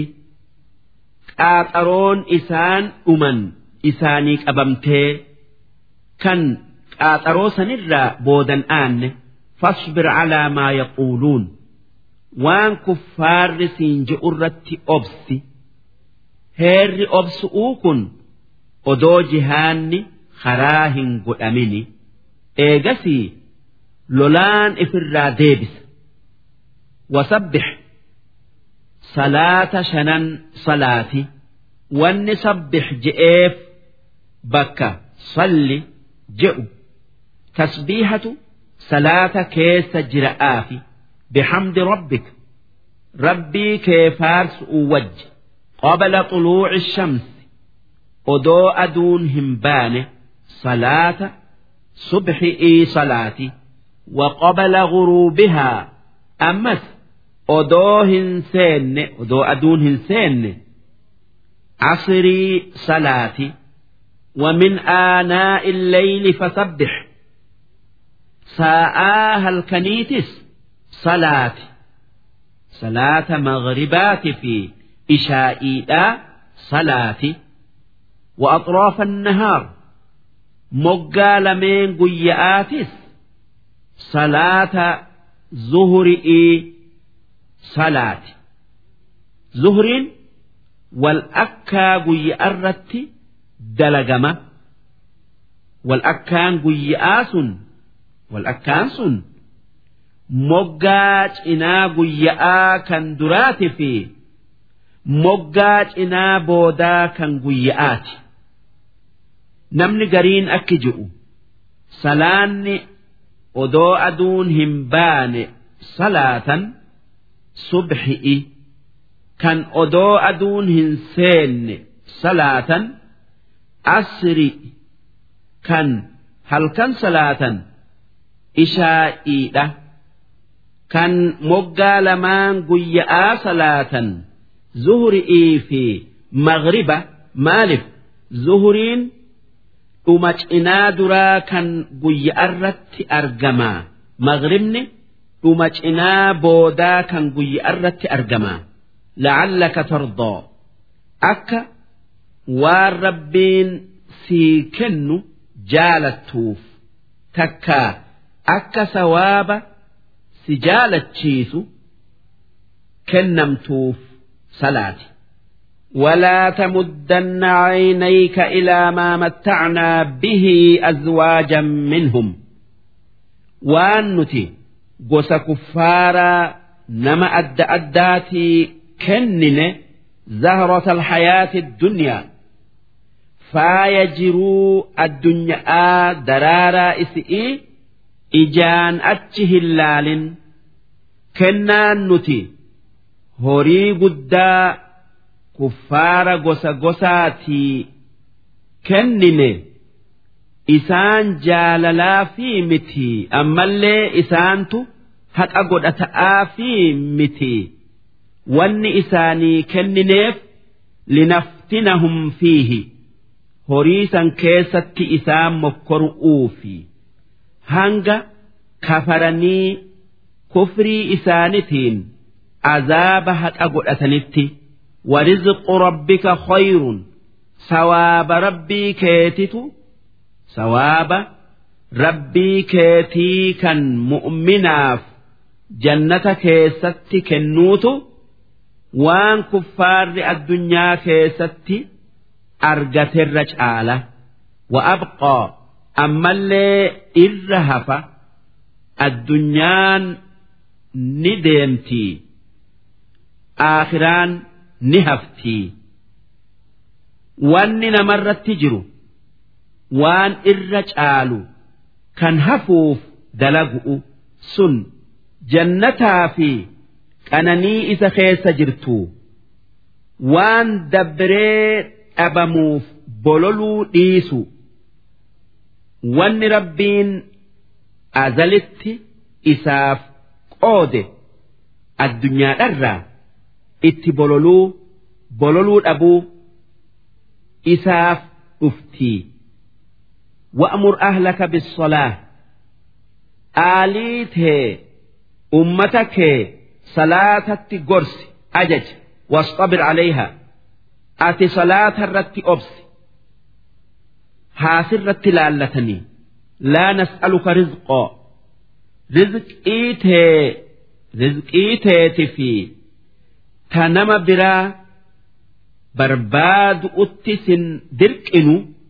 qaaxaroon isaan dhuman isaanii qabamtee kan qaaxaroo sanirraa boodan aanne fasbir calaa maa yaquuluun waan kuffaarri siin je'urratti obsi heerri obsu'uu kun odoo jihaanni karaa hin godhamini eegasii lolaan ifirraa deebisa wasabbix salaata shanan salaati wanni sabbix je'eef bakka salli je'u tasbiihatu salaata keessa jira'aafi bixamdi rabbik rabbii kee faarsu'u wajji qabla xuluuci shamsi odoo aduun hin baane salaata subxi'ii salaati وقبل غروبها أمس أدوهن سين أدو أدونهن سين عصري صلاتي ومن آناء الليل فسبح ساءاها الكنيتس صلاتي صلاة مغربات في إشائيدا صلاتي وأطراف النهار مقال من قيآتس صلاة ظهرئي صلاة ظهر والأكا قيئ الرت دلقمة والأكان قيئاس والأكان سن moggaa cinaa guyya'aa kan duraati fi moggaa cinaa boodaa kan guyya'aati namni gariin akki ji'u salaanni odoo aduun hin baane salaatan subxi'i kan odoo aduun hin seenne salaatan asri kan halkan salaatan ishaa'iidha. kan moggaa lamaan guyya'aa salaatan zuhri'ii fi maghriba maalif zuhriin dhuma cinaa duraa kan guyya'arratti argamaa maghribni dhuma cinaa boodaa kan guyya'arratti argamaa la'allaka tardoo akka waan rabbiin sii kennu jaalattuuf takkaa akka sawaaba si jaalachiisu kennamtuuf salaati. ولا تمدن عينيك إلى ما متعنا به أزواجا منهم وان نتي قوس كفارا نما أد أداتي كنن زهرة الحياة الدنيا فايجروا الدنيا درارا إسئي ijaan achi hin laalin kennaan nuti horii guddaa kuffaara gosa gosaatii kennine isaan jaalalaa fi miti ammallee isaantu haqa godhata'aa fi miti wanni isaanii kennineef linaftinahum fiihi horii san keessatti isaan mokkoru'uufi. hanga kafaranii kufrii isaanitiin azaaba haqa godhatanitti warizqu rabbika khayrun sawaaba rabbii keetitu sawaaba rabbii keetii kan mu'minaaf jannata keessatti kennuutu waan kuffaarri addunyaa keessatti argaterra caala wa abqaa ammallee irra hafa addunyaan ni deemtii aakhiraan ni haftii wanni namarratti jiru waan irra caalu kan hafuuf dalagu'u sun jannataa fi qananii isa keessa jirtu waan dabbiree dhabamuuf bololuu dhiisu. wanni rabbiin azalitti isaaf qoode addunyaadharraa itti bololuu bololuu dhabuu isaaf dhuftii wa'mur ahlaka bisolaa aalii tee ummata kee salaatatti gorsi ajaj wasxabir calayha ati salaata irratti obsi haasirratti laallatanii laa nas'aluka rizqoo rizqii tee rizqii teeti fi ta nama biraa barbaadu'utti sin dirqinu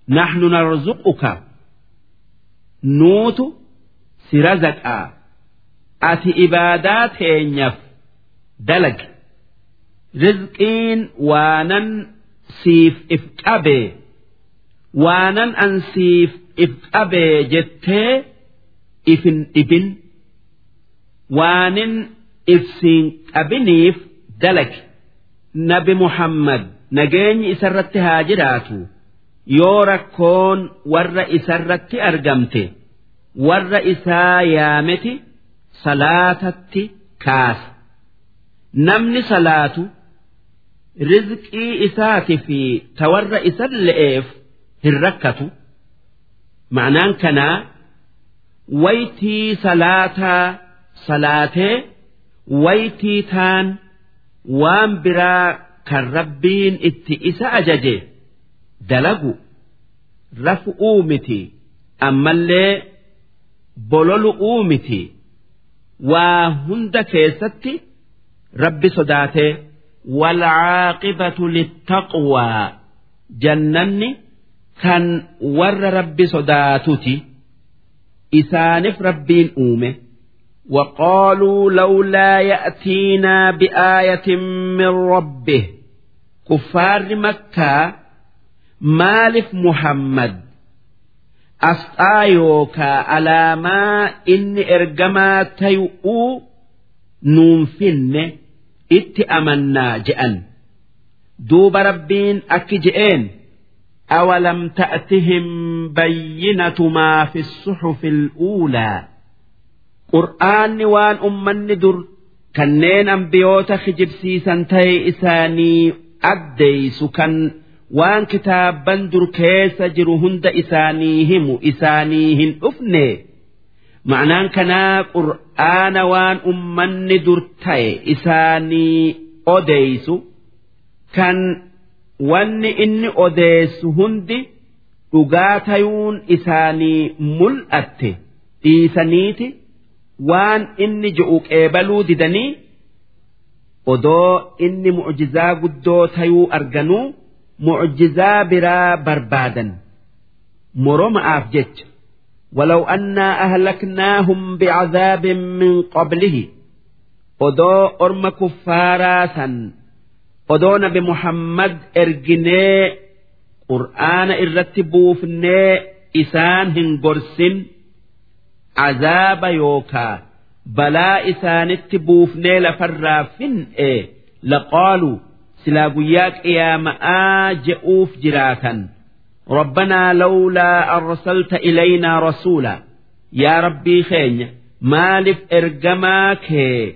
naxnu narzuquka nuutu si razaqaa ati ibaadaa teenyaaf dalagi rizqiin waanan siif if qabee waanan an siif if qabee jettee ifin dhibin waanin ifsiin qabiniif dalagi nabi muhammad nageenyi isarratti haa jiraatu yoo rakkoon warra isarratti argamte warra isaa yaameti salaatatti kaasa namni salaatu rizqii isaati fi ta warra isa le'eef hin rakkatu ma'anaan kanaa waytii salaataa salaatee waytii taan waan biraa kan rabbiin itti isa ajaje dalagu rafu'uu miti ammallee bololu'uu miti waa hunda keessatti rabbi sodaatee والعاقبة للتقوى جنني كان ور ربي صداتتي إسانف ربين أومه وقالوا لولا يأتينا بآية من ربه كفار مكة مالف محمد أسآيوكا على ما إني إرجما تيؤو ننفن إت أمنا جأن دوب ربين أكي جئين أولم تأتهم بينة ما في الصحف الأولى qur'aanni waan ummanni dur kanneen ambiyoota kijibsiisan ta'e isaanii addeeysu kan waan kitaabban dur keessa jiru hunda isaanii himu isaanii hin dhufne ma'anaan kanaa qur'aana waan ummanni dur ta'e isaanii odeeysu kan wanni inni odeessu hundi dhugaa tayuun isaanii mul'atte dhiisaniiti. waan inni je'u qeebaluu didanii odoo inni mucjizaa guddoo tayuu arganuu mucjizaa biraa barbaadan moroma'aaf jecha ولو أنا أهلكناهم بعذاب من قبله odoo orma kuffaaraa san odoo nabi muhammad erginee qur'aana irratti buufnee isaan hin gorsin azaaba yookaa balaa isaanitti buufnee lafarraa fin'e laqaaluu silaa guyyaa qiyaama'aa je'uuf jiraatan ربنا لولا أرسلت إلينا رسولا يا ربي خين مالف إرجماك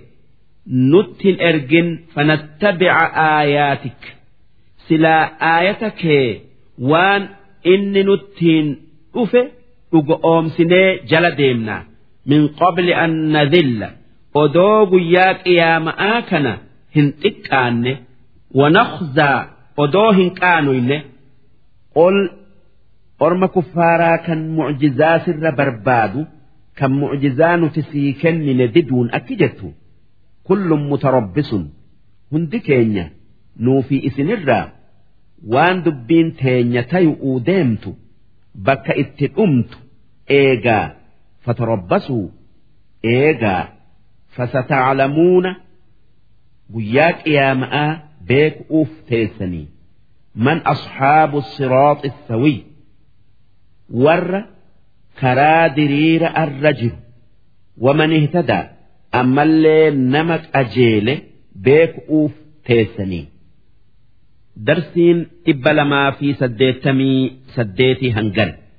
نتن إرجن فنتبع آياتك سلا آيتك وان إن نتن أفه dhugoomsinee jala deemna min qabli an nadilla odoo guyyaa qiyaama'aa kana hin xiqqaanne wanakhzaa odoo hin qaanuyne qol orma kuffaaraa kan mucjizaa sirra barbaadu kan mucjizaa nuti sii kennine diduun akki jettu kullum mutarabbisun hundi keenya nuufi isinirraa waan dubbiin teenya tayu'uu deemtu bakka itti dhumtu eegaa fatarabbasuu eegaa fasataclamuuna guyyaa qiyaama'aa beeku'uuf teessanii man asxaabu siraaxi sawiy warra karaa diriira arra jiru waman ihtadaa ammallee nama qajeele beeku'uuf teessanii darsiin dhibba lamaa fi saddeettamii saddeetii hangan